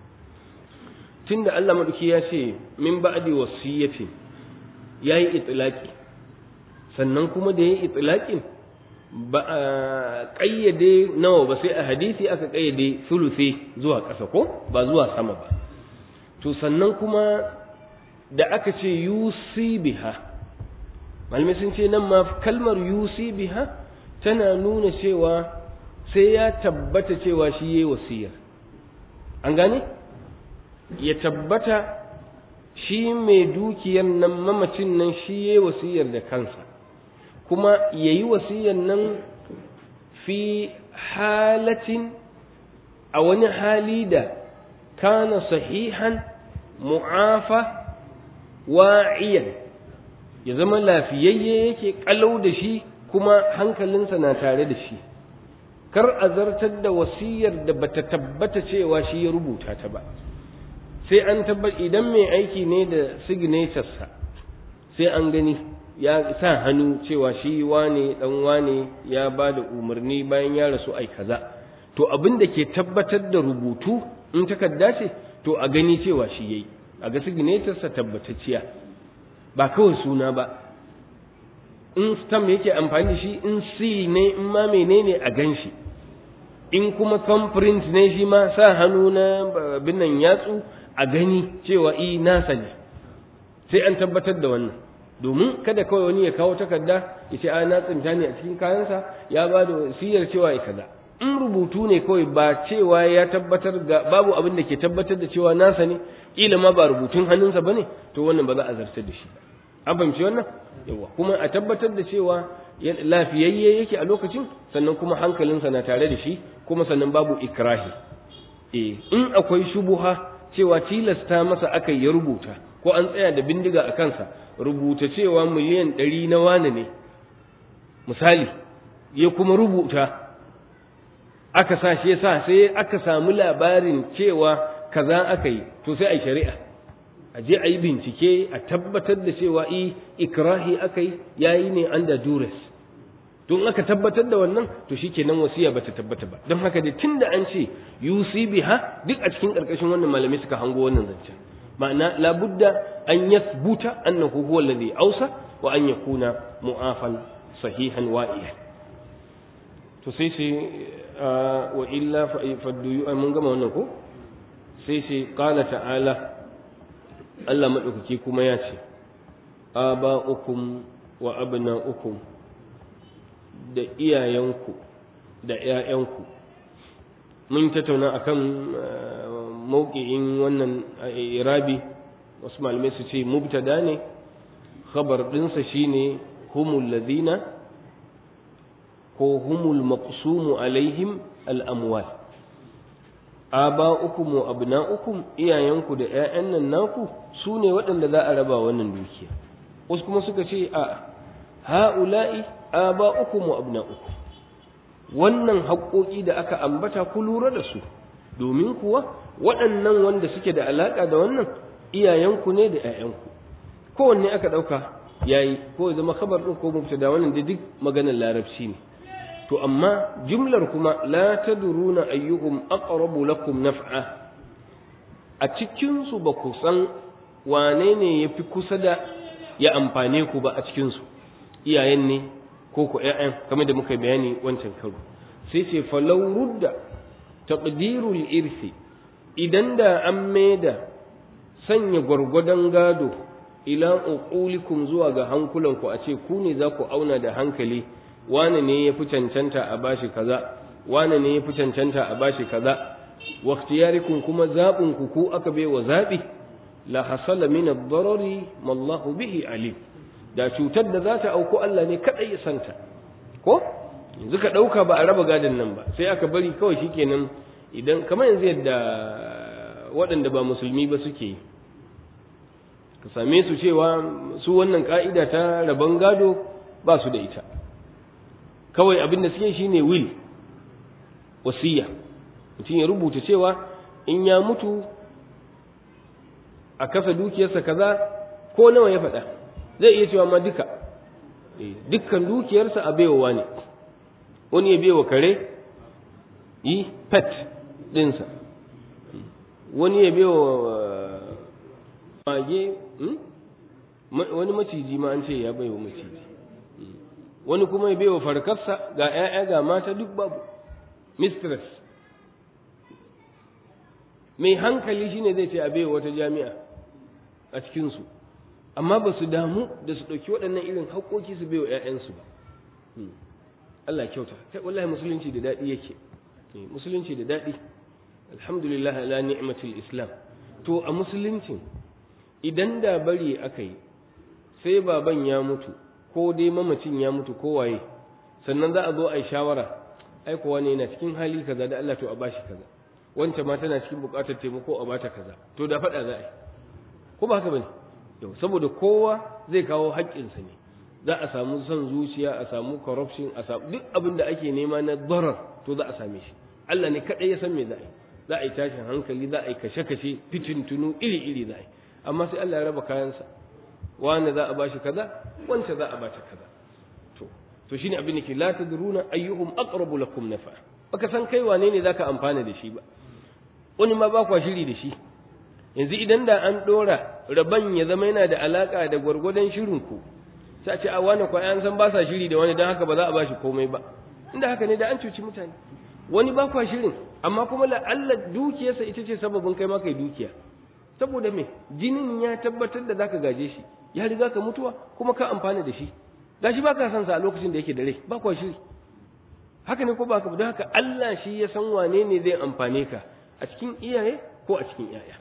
tunda Allah madauki ya ce min ba'di wasiyatin yayi itlaqi sannan kuma da yayi itlaqin ba a kayyade nawa ba sai a hadisi aka kayyade sulusi zuwa ƙasa ko ba zuwa sama ba to sannan kuma da aka ce yusi biha malamai sun ce nan ma kalmar yusi biha tana nuna cewa sai ya tabbata cewa shi yayi wasiyar an gane ya tabbata shi mai dukiyar nan mamacin nan shi yayi wasiyar da kansa kuma yayi wasiyar nan fi halatin a wani hali da kana sahihan mu'afa wa'iyan ya zama lafiyayye yake kalau da shi kuma hankalinsa na tare da shi kar a zartar da wasiyar da bata tabbata cewa shi ya rubuta ta ba sai an tabbat idan mai aiki ne da signaturesa sai an gani ya sa hannu cewa shi wane dan wane ya ba da umarni bayan ya rasu ai kaza to abin da ke tabbatar da rubutu in takarda ce to a gani cewa shi yayi a ga signaturesa tabbatacciya ba kawai suna ba in stam yake amfani da shi in si ne in ma menene a gan shi in kuma thumbprint ne shi ma sa hannu na binnan yatsu a gani cewa i nasa ne sai an tabbatar da wannan domin kada kawai wani ya kawo takarda ya ce a na tsinta ne a cikin kayansa ya ba da wasiyar cewa ya kaza in rubutu ne kawai ba cewa ya tabbatar ga babu abin da ke tabbatar da cewa nasa ne kila ma ba rubutun hannunsa bane to wannan ba za a zartar da shi an fahimci wannan yawa kuma a tabbatar da cewa lafiyayye yake a lokacin sannan kuma hankalinsa na tare da shi kuma sannan babu ikrahi eh in akwai shubuha cewa tilasta masa aka ya rubuta ko an tsaya da bindiga a kansa rubuta cewa miliyan ɗari na wane ne misali ya kuma rubuta aka sa shi sa sai aka samu labarin cewa kaza aka yi to sai a yi shari'a a je a yi bincike a tabbatar da cewa i ikrahi aka yi yayi ne under duress don aka tabbatar da wannan to shikenan wasiya bata tabbata ba don haka da tunda an ce yusi biha duk a cikin karkashin wannan malamai suka hango wannan zancen ma'ana labudda an yathbuta annahu huwa alladhi ausa wa an yakuna mu'afan sahihan wa'iyan to sai sai wa illa fa duyu mun gama wannan ko sai sai qala ta'ala Allah maɗaukaki kuma ya ce, Aba'ukum wa abna'ukum da iyayenku da ‘ya'yanku, mun tattauna a kan mauki'in wannan irabi, wasu malamai su ce, mubtada ne, khabar ɗinsa shi ne humul ladina ko humul maqsumu alaihim al'amwal. aba'ukum wa abna'ukum iyayenku da ƴaƴan nan naku su ne waɗanda za a raba wannan dukiya wasu kuma suka ce a ha'ula'i aba'ukum wa abna'ukum wannan haƙoƙi da aka ambata ku lura da su domin kuwa waɗannan wanda suke da alaƙa da wannan iyayenku ne da ƴaƴanku kowanne aka ɗauka yayi ko ya zama khabar ɗin ko mubtada wannan da duk maganar larabci ne to amma jumlar kuma la tadruna ayyuhum aqrabu lakum naf'a a cikin su ba ku san wane ne yafi kusa da ya amfane ku ba a cikin su iyayen ne ko ku ƴaƴan kamar da muka bayani wancan karo sai sai falau rudda taqdirul irsi idan da an maida sanya gwargwadon gado ila uqulikum zuwa ga hankulanku a ce ku ne za ku auna da hankali wane ne ya fi cancanta a bashi kaza wane ne ya fi cancanta a bashi kaza wa ikhtiyarikum kuma zaɓin ku ku aka bai wa zaɓi la hasala min ad-darari ma Allah bihi alim da cutar da za ta auku Allah ne kadai ya santa ko yanzu ka dauka ba a raba gadon nan ba sai aka bari kawai shikenan idan kamar yanzu yadda waɗanda ba musulmi ba suke yi ka same su cewa su wannan ka'ida ta rabon gado ba su da ita kawai abin da suke shine will wasiya mutum ya rubuta cewa in ya mutu a kasa dukiyarsa kaza ko nawa ya faɗa zai iya cewa ma duka dukkan dukiyarsa a baiwa ne wani ya baiwa kare yi pet ɗinsa wani ya baiwa mage wani maciji ma an ce ya baiwa maciji wani kuma ya baiwa farkarsa ga 'ya'ya ga mata duk babu mistress mai hankali shine zai ce a baiwa wata jami'a a cikinsu amma ba su damu da su ɗauki waɗannan irin haƙoƙi su baiwa 'ya'yansu ba Allah kyauta kai wallahi musulunci da daɗi yake musulunci da daɗi alhamdulillah ala ni'matul islam to a musuluncin idan da bari aka yi sai baban ya mutu ko dai mamacin ya mutu ko waye sannan za a zo a yi shawara ai kowa ne yana cikin hali kaza da Allah to a bashi kaza wancan ma tana cikin buƙatar taimako a bata kaza to da faɗa za a yi ko ba haka bane yau saboda kowa zai kawo haƙƙinsa ne za a samu son zuciya a samu corruption a samu duk abin da ake nema na darar to za a same shi Allah ne kaɗai ya san me za a yi za a yi tashin hankali za a yi kashe-kashe fitintunu iri-iri za a yi amma sai Allah ya raba kayansa wani za a bashi kaza wanda za a bata kaza to to shine abin da ke la tadruna ayyuhum aqrabu lakum nafa baka san kai wane ne zaka amfana da shi ba wani ma ba kwa shiri da shi yanzu idan da an dora raban ya zama yana da alaka da gwargwadon shirin ku sai a ce a wani kwa an san ba sa shiri da wani dan haka ba za a bashi komai ba inda haka ne da an cuci mutane wani ba kwa shirin amma kuma la'alla dukiyarsa ita ce sababin kai ma kai dukiya saboda me jinin ya tabbatar da zaka gaje shi ya riga ka mutuwa kuma ka amfana da shi gashi ba ka san sa a lokacin da yake da rai ba kwa shiri haka ne ko ba ka don haka Allah shi ya san wane ne zai amfane ka a cikin iyaye ko a cikin yaya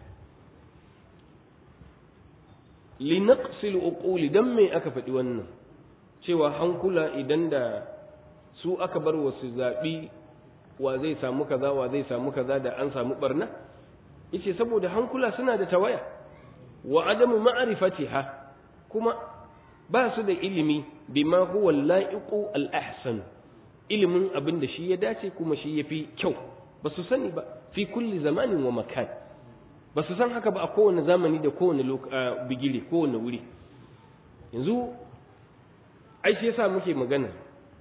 linaqsil uquli dan me aka faɗi wannan cewa hankula idan da su aka bar wasu zaɓi wa zai samu kaza wa zai samu kaza da an samu barna yace saboda hankula suna da tawaya wa adamu ma'rifatiha kuma ba su da ilimi bima huwa la'iqu al-ahsan ilimin abin da shi ya dace kuma shi yafi kyau ba su sani ba fi kulli zamanin wa makan ba su san haka ba a kowane zamani da kowane bigire kowane wuri yanzu ai shi yasa muke magana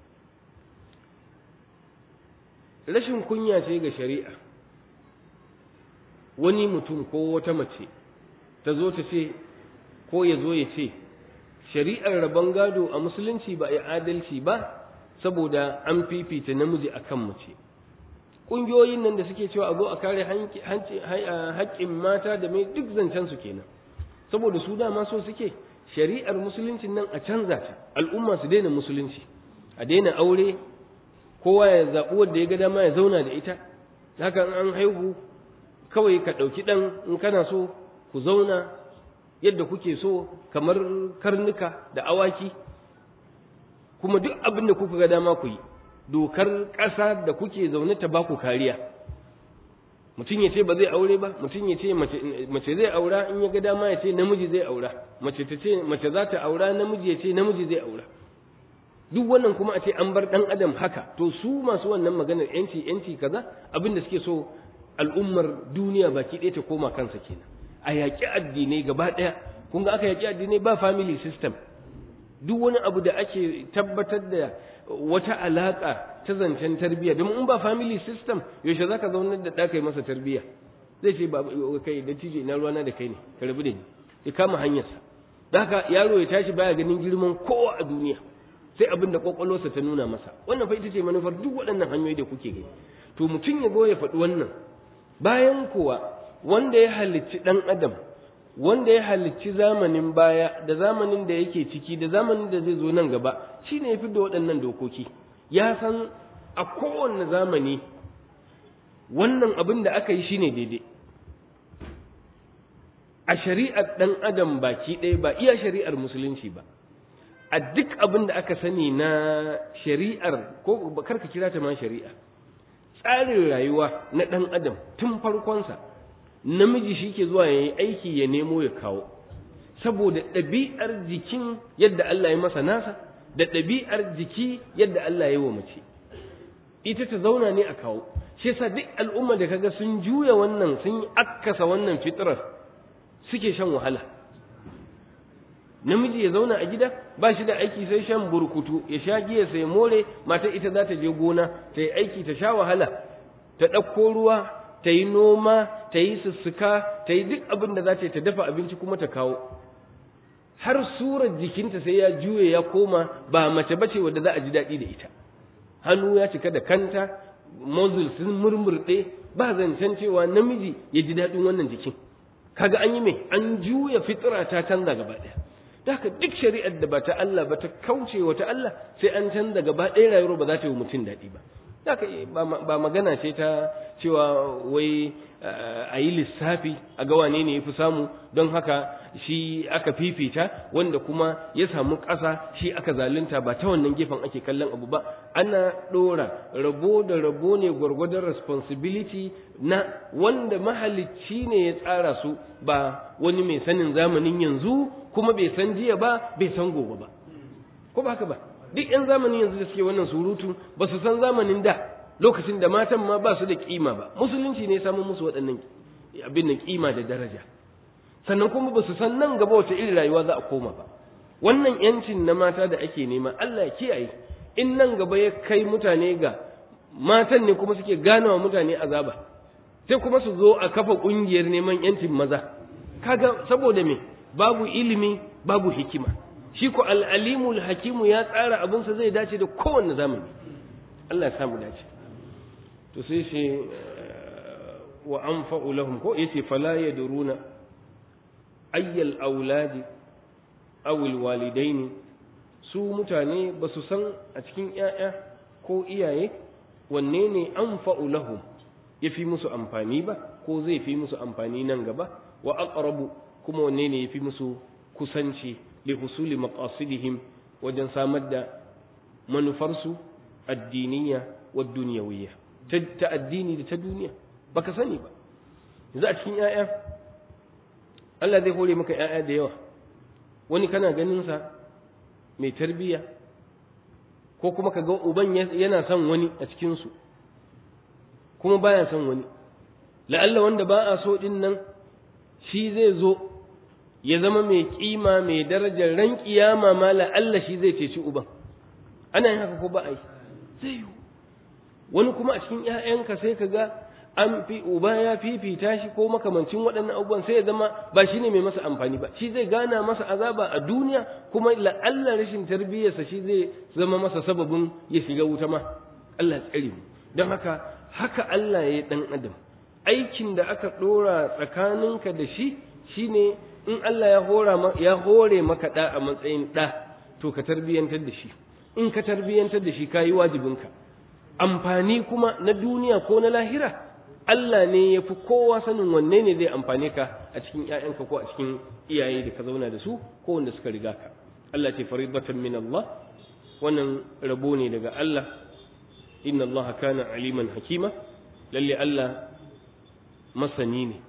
rashin kunya ce ga shari'a wani mutum ko wata mace ta zo ta ce ko ya zo ya ce shari'ar rabon gado a musulunci ba a adalci ba saboda an fifita namiji a kan mace ƙungiyoyin nan da suke cewa a zo a kare haƙƙin mata da mai duk zancen su kenan saboda su dama so suke shari'ar musuluncin nan a canza ta al'umma su daina musulunci a daina aure kowa ya zaɓi wanda ya ga dama ya zauna da ita haka an haihu kawai ka ɗauki ɗan in kana so ku zauna yadda kuke so kamar karnuka da awaki kuma duk abin da kuka ga dama ku yi dokar ƙasa da kuke zaune ta ba ku kariya mutum ya ce ba zai aure ba mutum ya ce mace zai aura in ya ga dama ya ce namiji zai aura mace ta ce mace za ta aura namiji ya ce namiji zai aura duk wannan kuma a ce an bar ɗan adam haka to su masu wannan maganar yanci yanci kaza abin da suke so al'ummar duniya baki ɗaya ta koma kansa kenan a yaƙi addinai gaba ɗaya kun ga aka yaƙi addinai ba family system duk wani abu da ake tabbatar da wata alaƙa ta zancen tarbiyya domin in ba family system yaushe za ka zaunar da ɗaka masa tarbiyya zai ce ba kai da tije na ruwana da kai ne ka rabu da ni ya kama hanyarsa da haka yaro ya tashi baya ganin girman kowa a duniya sai abin da kwakwalwarsa ta nuna masa wannan fa ita ce manufar duk waɗannan hanyoyi da kuke gani to mutum ya zo ya faɗi wannan bayan kuwa wanda ya halicci ɗan adam wanda ya halicci zamanin baya da zamanin da yake ciki da zamanin da zai zo nan gaba shine ya fi da waɗannan dokoki ya san a kowane zamani wannan abin da aka yi shine daidai a shari'ar ɗan adam baki ɗaya ba iya shari'ar musulunci ba a duk abin da aka sani na shari'ar ko karka kira ta ma shari'a tsarin rayuwa na ɗan adam tun farkonsa namiji shi ke zuwa ya yi aiki ya nemo ya kawo saboda ɗabi'ar jikin yadda Allah ya masa nasa da ɗabi'ar jiki yadda Allah ya yi wa mace ita ta zauna ne a kawo shi yasa duk al'umma da kaga sun juya wannan sun akkasa wannan fitrar suke shan wahala namiji ya zauna a gida ba shi da aiki sai shan burkutu ya sha giya sai more mata ita za ta je gona ta yi aiki ta sha wahala ta ɗauko ruwa ta yi noma ta yi sussuka ta yi duk abin da za ta yi ta dafa abinci kuma ta kawo har surar jikinta sai ya juye ya koma ba mace bace wadda za a ji daɗi da ita hannu ya cika da kanta mozul sun murmurɗe ba zancen cewa namiji ya ji daɗin wannan jikin kaga an yi mai an juya fitira ta canza gaba ɗaya da haka duk shari'ar da ba ta Allah ba ta kauce wa ta Allah sai an canza gaba ɗaya rayuwar ba za ta yi mutum daɗi ba da haka ba magana ce ta cewa wai a yi lissafi a ga wane ne ya fi samu don haka shi aka fifita wanda kuma ya samu ƙasa shi aka zalunta ba ta wannan gefen ake kallon abu ba ana ɗora rabo da rabo ne gwargwadon responsibility na wanda mahalicci ne ya tsara su ba wani mai sanin zamanin yanzu kuma bai san jiya ba bai san gobe ba ko ba haka ba duk 'yan zamanin yanzu da suke wannan surutu ba su san zamanin da lokacin da matan ma ba su da kima ba musulunci ne samun musu waɗannan abin nan kima da daraja sannan kuma ba su san nan gaba wata irin rayuwa za a koma ba wannan yancin na mata da ake nema Allah ya kiyaye in nan gaba ya kai mutane ga matan ne kuma suke ganawa mutane azaba sai kuma su zo a kafa ƙungiyar neman yancin maza kaga saboda me babu ilimi babu hikima shi ko al'alimul hakimu ya tsara abinsa zai dace da kowanne zamani Allah ya samu dace to sai shi wa anfa'u lahum ko yace fala yadruna ayyal auladi aw walidaini su mutane ba su san a cikin ƴaƴa ko iyaye wanne ne anfa'u lahum yafi musu amfani ba ko zai fi musu amfani nan gaba wa aqrabu kuma wanne ne yafi musu kusanci li husuli maqasidihim wajen samar da manufarsu addiniya wa duniyawiyya ta addini da ta duniya baka sani ba yanzu a cikin 'ya'ya Allah zai hore maka 'ya'ya da yawa wani kana ganin sa mai tarbiyya ko kuma ka ga uban yana son wani a cikin su kuma baya son wani la'alla wanda ba a so din nan shi zai zo ya zama mai kima mai darajar ran kiyama ma la'alla shi zai ceci uban ana yin haka ko ba a yi zai yi wani kuma a cikin ‘ya'yanka sai ka ga an fi uba ya fifita shi ko makamancin waɗannan abubuwan sai ya zama ba shi ne mai masa amfani ba shi zai gana masa azaba a duniya kuma la'alla rashin tarbiyyarsa shi zai zama masa sababin ya shiga wuta ma Allah tsare mu don haka haka Allah ya yi ɗan adam aikin da aka ɗora tsakaninka da shi shine in Allah ya hora ya hore maka ɗa a matsayin ɗa to ka tarbiyyantar da shi in ka tarbiyyantar da shi ka yi wajibinka amfani kuma na duniya ko na lahira Allah ne ya fi kowa sanin wanne ne zai amfane ka a cikin ‘ya'yanka ko a cikin iyaye da ka zauna da su ko wanda suka riga ka Allah ce faridatan min Allah wannan rabo ne daga Allah inna Allah kana aliman hakima lalle Allah masani ne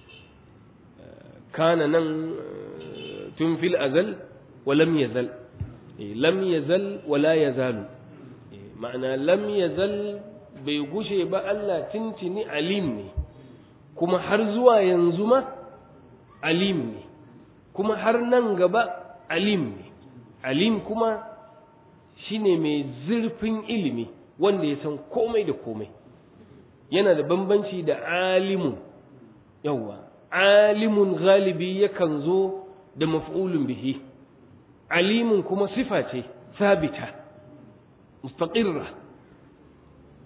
kana nan tun fil azal wa lam yazal lam yazal wa la yazalu ma'ana lam yazal bai gushe ba Allah tintini alim ne kuma har zuwa yanzu ma alim ne kuma har nan gaba alim ne alim kuma shine mai zurfin ilimi wanda ya san komai da komai yana da bambanci da alimun yawwa alimun galibi yakan zo da maf'ulun bihi alimun kuma sifa ce sabita mustaqirra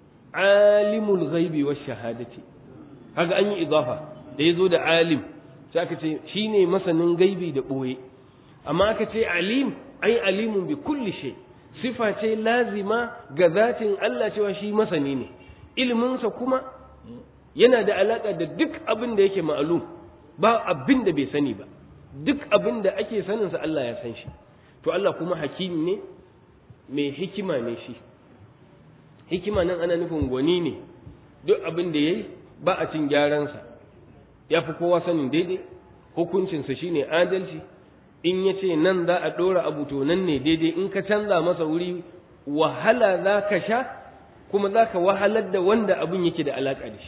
alimul ghaibi wash shahadati kaga an yi idafa da yazo da alim sai aka ce shine masanin gaibi da ɓoye amma aka ce alim ai alimun bi kulli shay sifa ce lazima ga zatin Allah cewa shi masani ne iliminsa kuma yana da alaka da duk abin da yake ma'alum ba abin da bai sani ba duk abin da ake saninsa Allah ya san shi to Allah kuma hakim ne mai hikima ne shi hikima nan ana nufin gwani ne duk abin da yayi ba a cin gyaransa ya fi kowa sanin daidai hukuncinsa shine adalci in ya ce nan za a ɗora abu to nan ne daidai in ka canza masa wuri wahala za ka sha kuma za ka wahalar da wanda abin yake da alaƙa da shi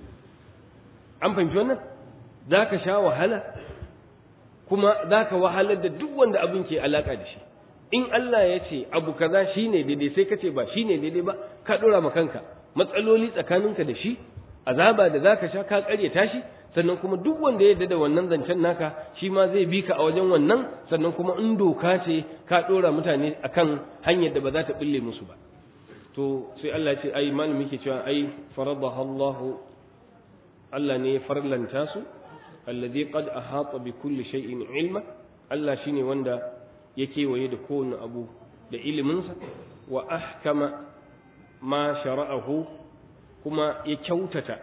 an fahimci wannan za ka sha wahala kuma za ka wahalar da duk wanda abin ke alaƙa da shi in Allah ya ce abu kaza shi ne daidai sai ka ce ba shi ne daidai ba ka ɗora ma kanka matsaloli tsakaninka da shi azaba da za ka sha ka ƙaryata shi sannan kuma duk wanda ya yarda da wannan zancen naka shi ma zai bi ka a wajen wannan sannan kuma in doka ce ka ɗora mutane akan hanyar da ba za ta bulle musu ba to sai Allah ya ce ai malami ke cewa ai faradaha Allah Allah ne ya farlanta su alladhi qad ahata bi kulli shay'in ilma Allah shine wanda ya kewaye da kowane abu da iliminsa wa ahkama ma shara'ahu kuma ya kyautata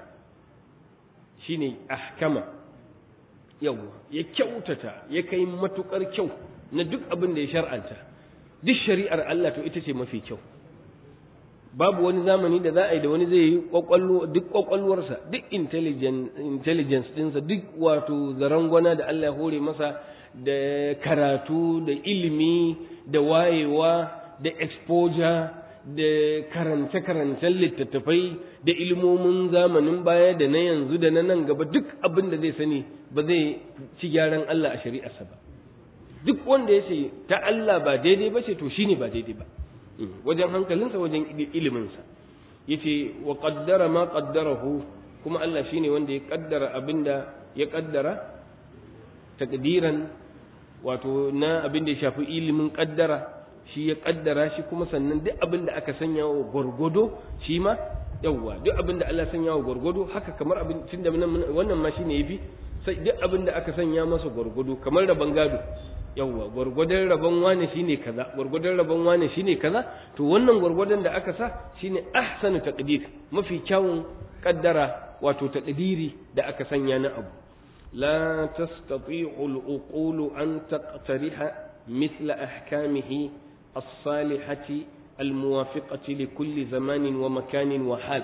shine ahkama yawa ya kyautata ya kai matukar kyau na duk abin da ya shar'anta duk shari'ar Allah to ita ce mafi kyau babu wani zamani da za a yi da wani zai yi kwakwallo duk kwakwalwarsa duk intelligence dinsa duk wato zarangwana da Allah ya hore masa da karatu da ilimi da wayewa da exposure da karance-karancen littattafai da ilmomin zamanin baya da na yanzu da na nan gaba duk abin da zai sani ba zai ci gyaran Allah a shari'arsa ba duk wanda ya ce ta Allah ba daidai ba ce to shine ba daidai ba wajen hankalinsa wajen iliminsa yace wa qaddara ma qaddarahu kuma Allah shine wanda ya kaddara abinda ya kaddara takdiran wato na abin da ya shafi ilimin kaddara shi ya kaddara shi kuma sannan duk abin da aka sanya wa gwargwado shi ma yawwa duk abin da Allah sanya wa gwargwado haka kamar abin tunda wannan ma shine yafi sai duk abin da aka sanya masa gwargwado kamar rabon gado yawwa gwargwadon rabon wane shine kaza gwargwadon rabon wane shine kaza to wannan gwargwadon da aka sa shine ahsanu taqdir mafi kyawun kaddara wato taqdiri da aka sanya na abu la tastati'u al-uqulu an taqtariha mithla ahkamihi as-salihati al-muwafiqati li kulli zamanin wa makanin wa hal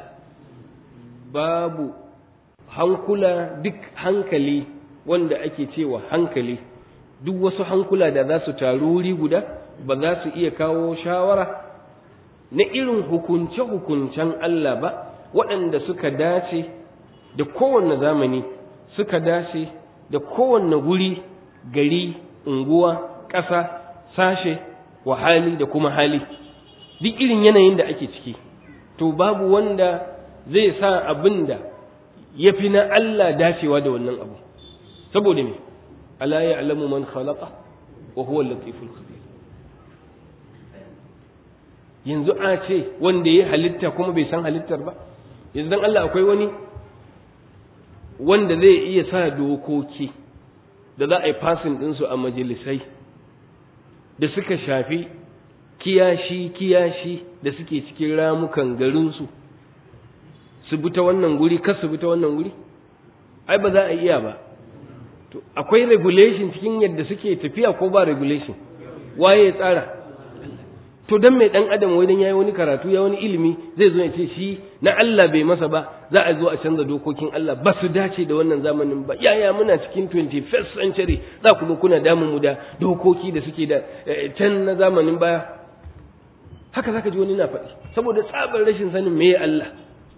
babu hankula duk hankali wanda ake cewa hankali duk wasu hankula da za su taru wuri guda ba za su iya kawo shawara na irin hukunce-hukuncen Allah ba waɗanda suka dace da kowanne zamani suka dace da kowanne guri gari unguwa ƙasa sashe wa hali da kuma hali duk irin yanayin da ake ciki to babu wanda zai sa abin da ya fi na Allah dacewa da wannan abu saboda me ألا يعلم من خلق وهو اللطيف الخبير yanzu a ce wanda ya halitta kuma bai san halittar ba yanzu dan Allah akwai wani wanda zai iya sa dokoki da za a yi fasin ɗinsu a majalisai da suka shafi kiyashi kiyashi da suke cikin ramukan garinsu su bi ta wannan guri kar su bi ta wannan guri ai ba za a iya ba to akwai regulation cikin yadda suke tafiya ko ba regulation waye ya tsara to dan mai dan adam wai dan yayi wani karatu ya wani ilimi zai zo ya ce shi na Allah bai masa ba za a zo a canza dokokin Allah ba su dace da wannan zamanin ba yaya muna cikin 21st century za ku zo kuna damun mu da dokoki da suke da can na zamanin baya haka zaka ji wani na faɗi saboda tsabar rashin sanin me Allah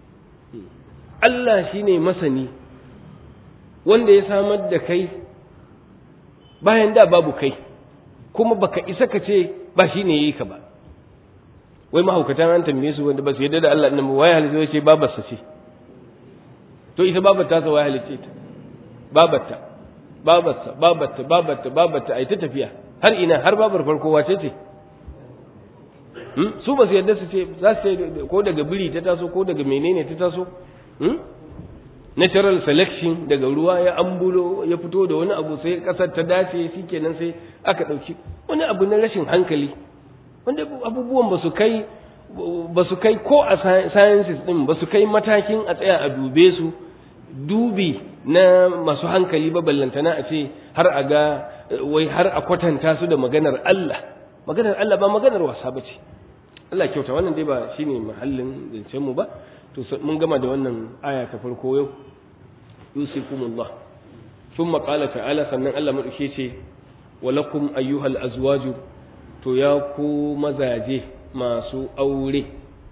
Allah shine masani wanda ya samar da kai bayan da babu kai kuma baka isa ka ce ba shi ne yi ka ba wai mahaukatan an tambaye su wanda ba su yadda da Allah nan wai halitta ce babarsa ce to ita babar ta sa wai halitta ta babarta babarsa babarta babarta babarta ai ta tafiya har ina har babar farko wace ce su ba su yadda su ce za su ce ko daga biri ta taso ko daga menene ta taso natural selection daga ruwa ya ambulo ya fito da wani abu sai kasar ta dace shikenan sai aka ɗauki wani abu na rashin hankali wanda abubuwan ba su kai ba su kai ko a sciences din ba su kai matakin a tsaya a dube su dubi na masu hankali ba ballantana a ce har a ga wai har a kwatanta su da maganar Allah maganar Allah ba maganar wasa ba ce Allah kyauta wannan dai ba shine mahallin zancen mu ba to mun gama da wannan aya ta farko yau yusikumullah thumma qala ta'ala sannan Allah madauke ce walakum ayyuhal azwaju to ya ku mazaje masu aure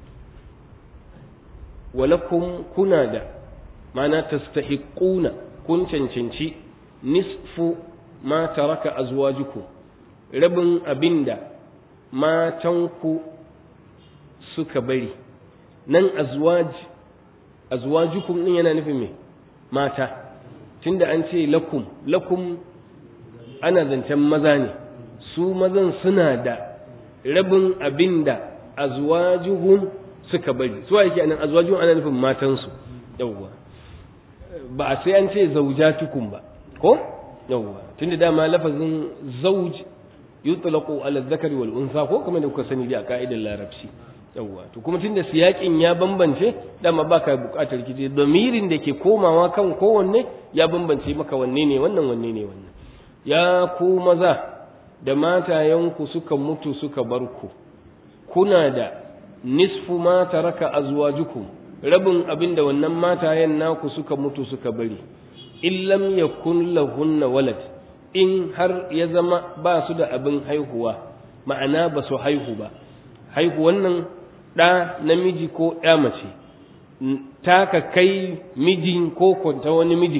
walakum kuna da mana tastahiquna kun cancanci nisfu ma taraka azwajukum rabin abinda matanku suka bari nan azwaj azwajukum din yana nufin me mata tunda an ce lakum lakum ana zancen maza ne su mazan suna da rabin abinda azwajuhum suka bari su yake anan azwajuhum ana nufin matansu yawwa ba a sai an ce zaujatukum ba ko yawwa tunda dama lafazin zauj yutlaqu ala dhakari wal unsa ko kamar da kuka sani da ka'idar larabci yawwa to kuma tunda siyakin ya bambance dama baka bukatar kije domirin da ke komawa kan kowanne ya bambance maka wanne ne wannan wanne ne wannan ya ku maza da matayenku suka mutu suka bar ku kuna da nisfu ma taraka azwajukum rabin abin da wannan matayen naku suka mutu suka bari in lam yakun lahunna walad in har ya zama ba su da abin haihuwa ma'ana ba su haihu ba haihuwan nan ɗa namiji ko ɗa mace taka kai mijin ko kwanta wani mijin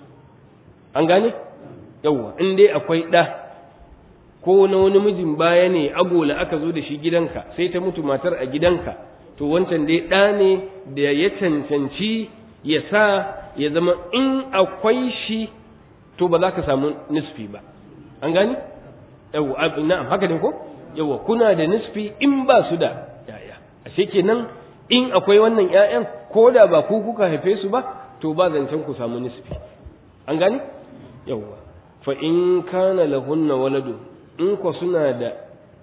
an gane yawwa in dai akwai ɗa ko na wani mijin baya ne agola aka zo da shi gidanka sai ta mutu matar a gidanka to wancan dai ɗa ne da ya cancanci ya sa ya zama in akwai shi to ba za ka samu nisfi ba an gani yawwa na'am haka ne ko yawwa kuna da nisfi in ba su da yaya ashe kenan in akwai wannan ƴaƴan ko da ba ku kuka haife su ba to ba zancen ku samu nisfi an gani yawwa fa in kana lahunna waladu in ko suna da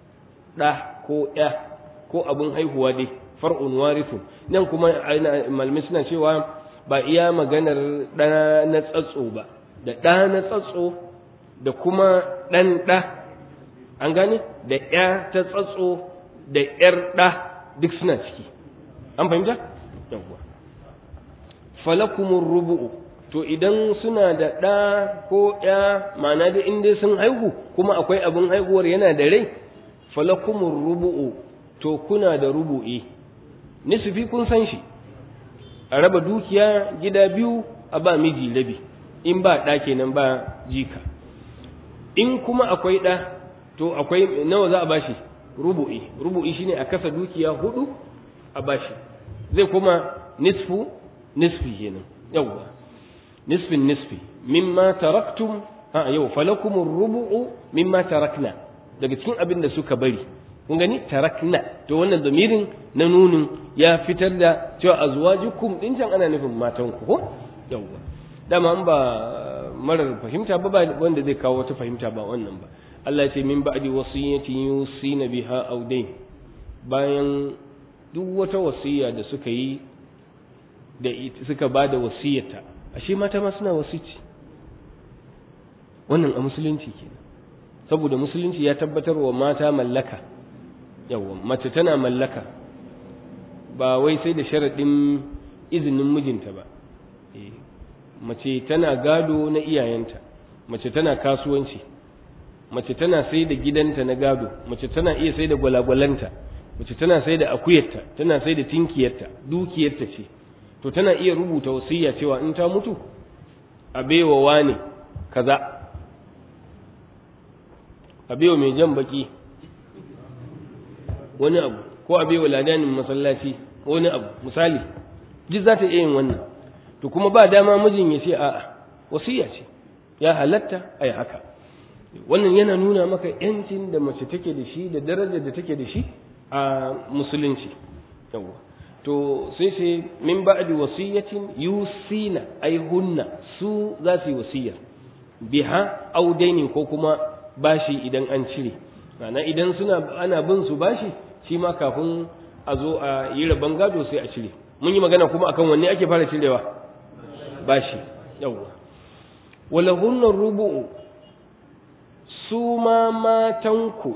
ɗa ko ƴa ko abin haihuwa dai far'un warithun nan kuma malamai suna cewa ba iya maganar ɗa na tsatso ba da ɗa na tsatso da kuma ɗan ɗa an gane da ƴa ta tsatso da ƴar ɗa duk suna ciki an fahimta yawwa falakumur rubu'u to idan suna da ɗa ko ƴa ma'ana da in dai sun haihu kuma akwai abin haihuwar yana da rai falakumur rubu'u to kuna da rubu'i nisfi kun san shi a raba dukiya gida biyu a ba miji rabi in ba ɗa kenan ba jika in kuma akwai ɗa to akwai nawa za a bashi rubu'i rubu'i shine a kasa dukiya hudu a bashi zai kuma nisfu nisfi kenan yawwa nisfin nisfi mimma taraktum a yau falakum rubu'u mimma tarakna daga cikin abin da suka bari kun gani tarakna to wannan zamirin na nunin ya fitar da cewa azwajukum din can ana nufin matan ku ko yawwa dama an ba marar fahimta ba wanda zai kawo wata fahimta ba wannan ba Allah ya ce min ba'di wasiyatin yusina biha aw dayn bayan duk wata wasiya da suka yi da suka ba da wasiyata ashe mata ma suna wasici wannan a musulunci kenan saboda musulunci ya tabbatar wa mata mallaka yawa mace tana mallaka ba wai sai da sharaɗin izinin mijinta ba mace tana gado na iyayenta mace tana kasuwanci mace tana sai da gidanta na gado mace tana iya sai da gwalagwalanta mace tana sai da akuyarta tana sai da tinkiyarta dukiyarta ce to tana iya rubuta wasiya cewa in ta mutu a baiwa wane kaza a baiwa mai jan baki wani abu ko a baiwa ladanin masallaci wani abu misali duk za ta iya yin wannan to kuma ba dama mijin ya ce a'a wasiya ce ya halatta a yi haka wannan yana nuna maka yancin da mace take da shi da darajar da take da shi a musulunci yawa to sai sai min ba'di wasiyatin yusina ai hunna su za su yi wasiya biha au dainin ko kuma bashi idan an cire ma'ana idan suna ana bin su bashi shi ma kafin a zo a yi rabon gado sai a cire mun yi magana kuma akan wanne ake fara cirewa bashi yawwa wala hunna rubu'u su ma matanku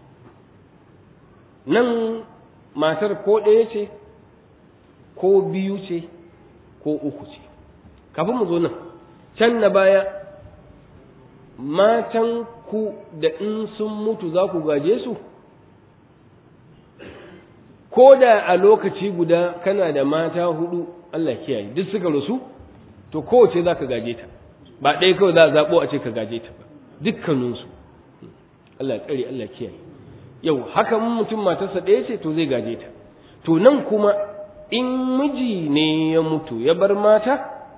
nan matar ko ɗaya ce ko biyu ce ko uku ce kafin mu zo nan can na baya matan ku da in sun mutu za ku gaje su ko da a lokaci guda kana da mata hudu Allah kiyaye duk suka rasu to kowace za ka gaje ta ba ɗaya kawai za a zaɓo a ce ka gaje ta ba dukkaninsu Allah tsare Allah kiyaye yau haka mutum matarsa ɗaya ce to zai gaje ta to nan kuma in miji ne ya mutu ya bar mata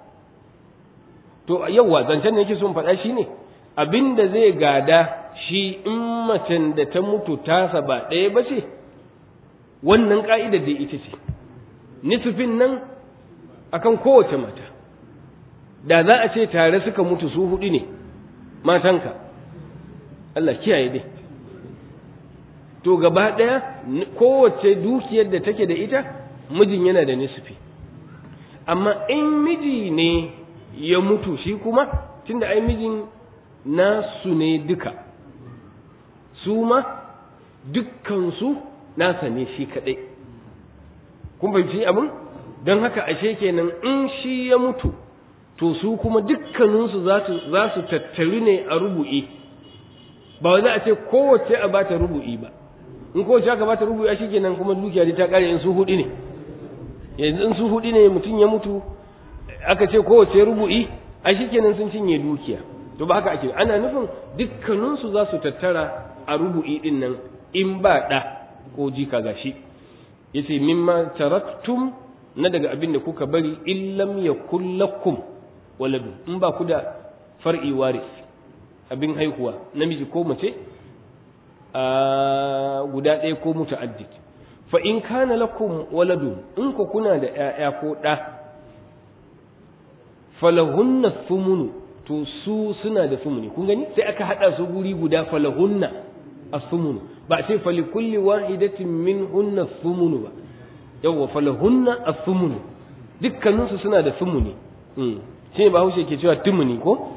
to yauwa zancen da yake son faɗa shi ne abin da zai gada shi in macen da ta mutu tasa ba ɗaya ba ce wannan ƙa'idar da ita ce nisufin nan akan kowace mata da za a ce tare suka mutu su hudu ne matanka Allah kiyaye dai to gaba ɗaya kowace dukiyar da take da ita mijin yana da nisfi amma in miji ne ya mutu shi kuma tunda ai mijin nasu ne duka su ma dukkansu nasa ne shi kaɗai kun fahimci abin don haka ashe kenan in shi ya mutu to su kuma dukkaninsu za su tattaru ne a rubu'i ba za a ce kowace a bata rubu'i ba in kowace aka bata rubu'i shi kenan kuma dukiya ta kare in su hudu ne yanzu in su hudu ne mutum ya mutu aka ce kowace rubu'i a shi kenan sun cinye dukiya to ba haka ake ana nufin dukkaninsu za su tattara a rubu'i din nan in ba ɗa ko jika gashi yace mimma taraktum na daga abin da kuka bari illam yakul lakum waladu in ba ku da far'i waris abin haihuwa namiji ko mace a guda ɗaya ko muta'addid fa in kana lakum waladun in ku kuna da ƴaƴa ko ɗa falahunna thumunu to su suna da thumuni kun gani sai aka hada su guri guda falahunna as-thumunu ba sai fali kulli wahidatin minhunna thumunu ba yawwa falahunna as-thumunu dukkaninsu suna da thumuni shi ne bahaushe ke cewa tumuni ko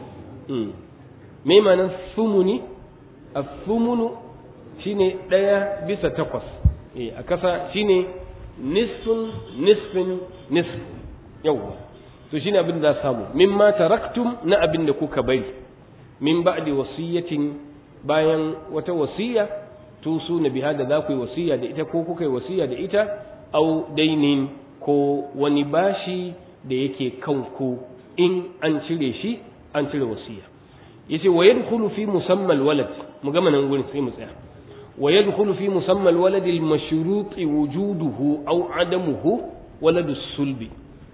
me ma'anar thumuni as-thumunu shine ɗaya bisa takwas a kasa shine nisfun nisfin nisf yawwa to shine abin da za samu mimma taraktum na abin da kuka bari min ba'di wasiyatin bayan wata wasiya to su na biha da za ku yi wasiya da ita ko kuka yi wasiya da ita au dainin ko wani bashi da yake kanku in an cire shi an cire wasiya yace wa yadkhulu fi musammal walad mu gama nan gurin sai mu tsaya wa yadkhulu fi musammal walad al mashrut wujuduhu aw adamuhu walad sulbi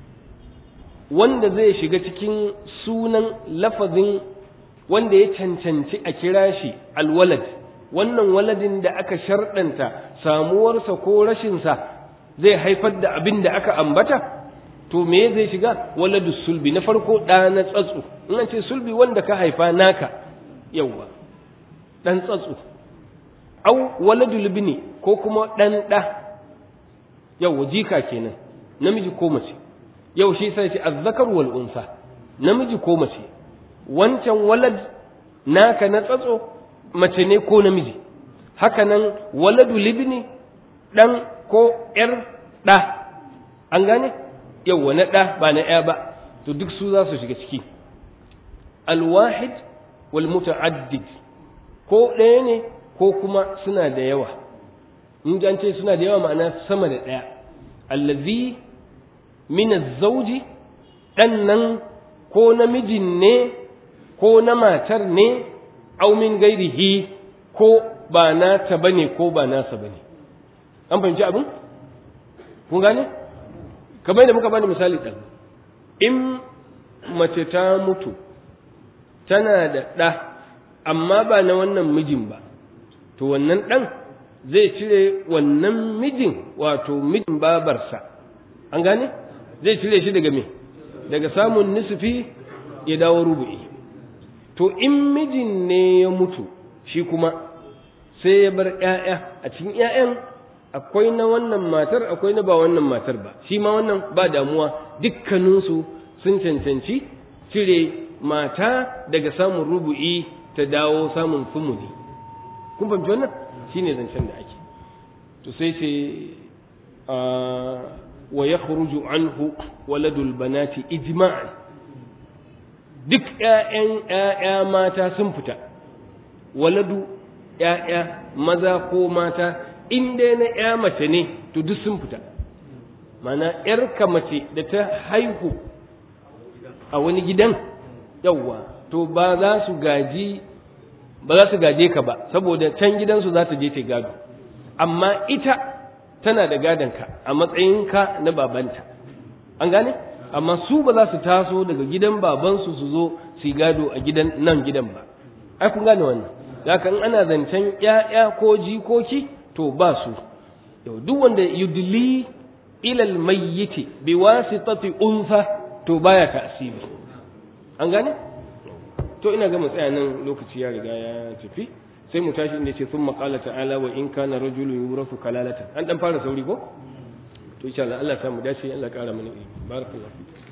wanda zai shiga cikin sunan lafazin wanda ya cancanci a kira shi alwalad wannan waladin da aka sharɗanta samuwarsa ko rashinsa zai haifar da abin da aka ambata to me zai shiga waladu sulbi na farko ɗa na tsatsu in an ce sulbi wanda ka haifa naka yawwa ɗan tsatsu au waladu libni ko kuma ɗan ɗa yawwa jika kenan namiji ko mace yau shi sai ce azzakar wal unsa namiji ko mace wancan walad naka na tsatso mace ne ko namiji haka nan waladu libni ɗan ko ‘yar ɗa an gane yauwa na ɗa ba na ‘ya ba to duk su za su shiga ciki alwahid wal muta'addid ko ɗaya ne ko kuma suna da yawa in an ce suna da yawa ma'ana sama da ɗaya allazi min zauji ɗan nan ko namijin ne ko na matar ne au min gairihi ko ba nata bane ko ba nasa bane an fahimci abin kun gane kamar yadda muka bani misali ɗan in mace ta mutu tana da ɗa amma ba na wannan mijin ba to wannan ɗan zai cire wannan mijin wato mijin babarsa an gane zai cire shi daga me daga samun nisfi ya dawo rubu'i to in mijin ne ya mutu shi kuma sai ya bar ƴaƴa a cikin ƴaƴan akwai na wannan matar akwai na ba wannan matar ba shi ma wannan ba damuwa dukkaninsu sun cancanci cire mata daga samun rubu'i ta dawo samun sumuni kun fahimci wannan shine zancen da ake to sai ce wa yakhruju anhu waladul banati ijma'an duk ƴaƴan ƴaƴa mata sun fita waladu ƴaƴa maza ko mata in dai na ƴa mace ne to duk sun fita mana ƴarka mace da ta haihu a wani gidan yawwa to ba za su gaji ba za su gaje ka ba saboda can gidansu za ta je ta gado amma ita tana da gadonka a matsayinka na babanta an gane amma su ba za su taso daga gidan babansu su zo su gado a gidan nan gidan ba ai kun gane wannan haka in ana zancen ƴaƴa ko jikoki to ba su yau duk wanda yudli ilal mayyiti bi wasitati unsa to baya ta'siri an gane to ina ga mu tsaya nan lokaci ya riga ya tafi sai mu tashi inda ce thumma qala ta'ala wa in kana rajulun yurasu kalalatan an dan fara sauri ko to insha Allah Allah ya samu dace Allah ya kara mana ilimi barakallahu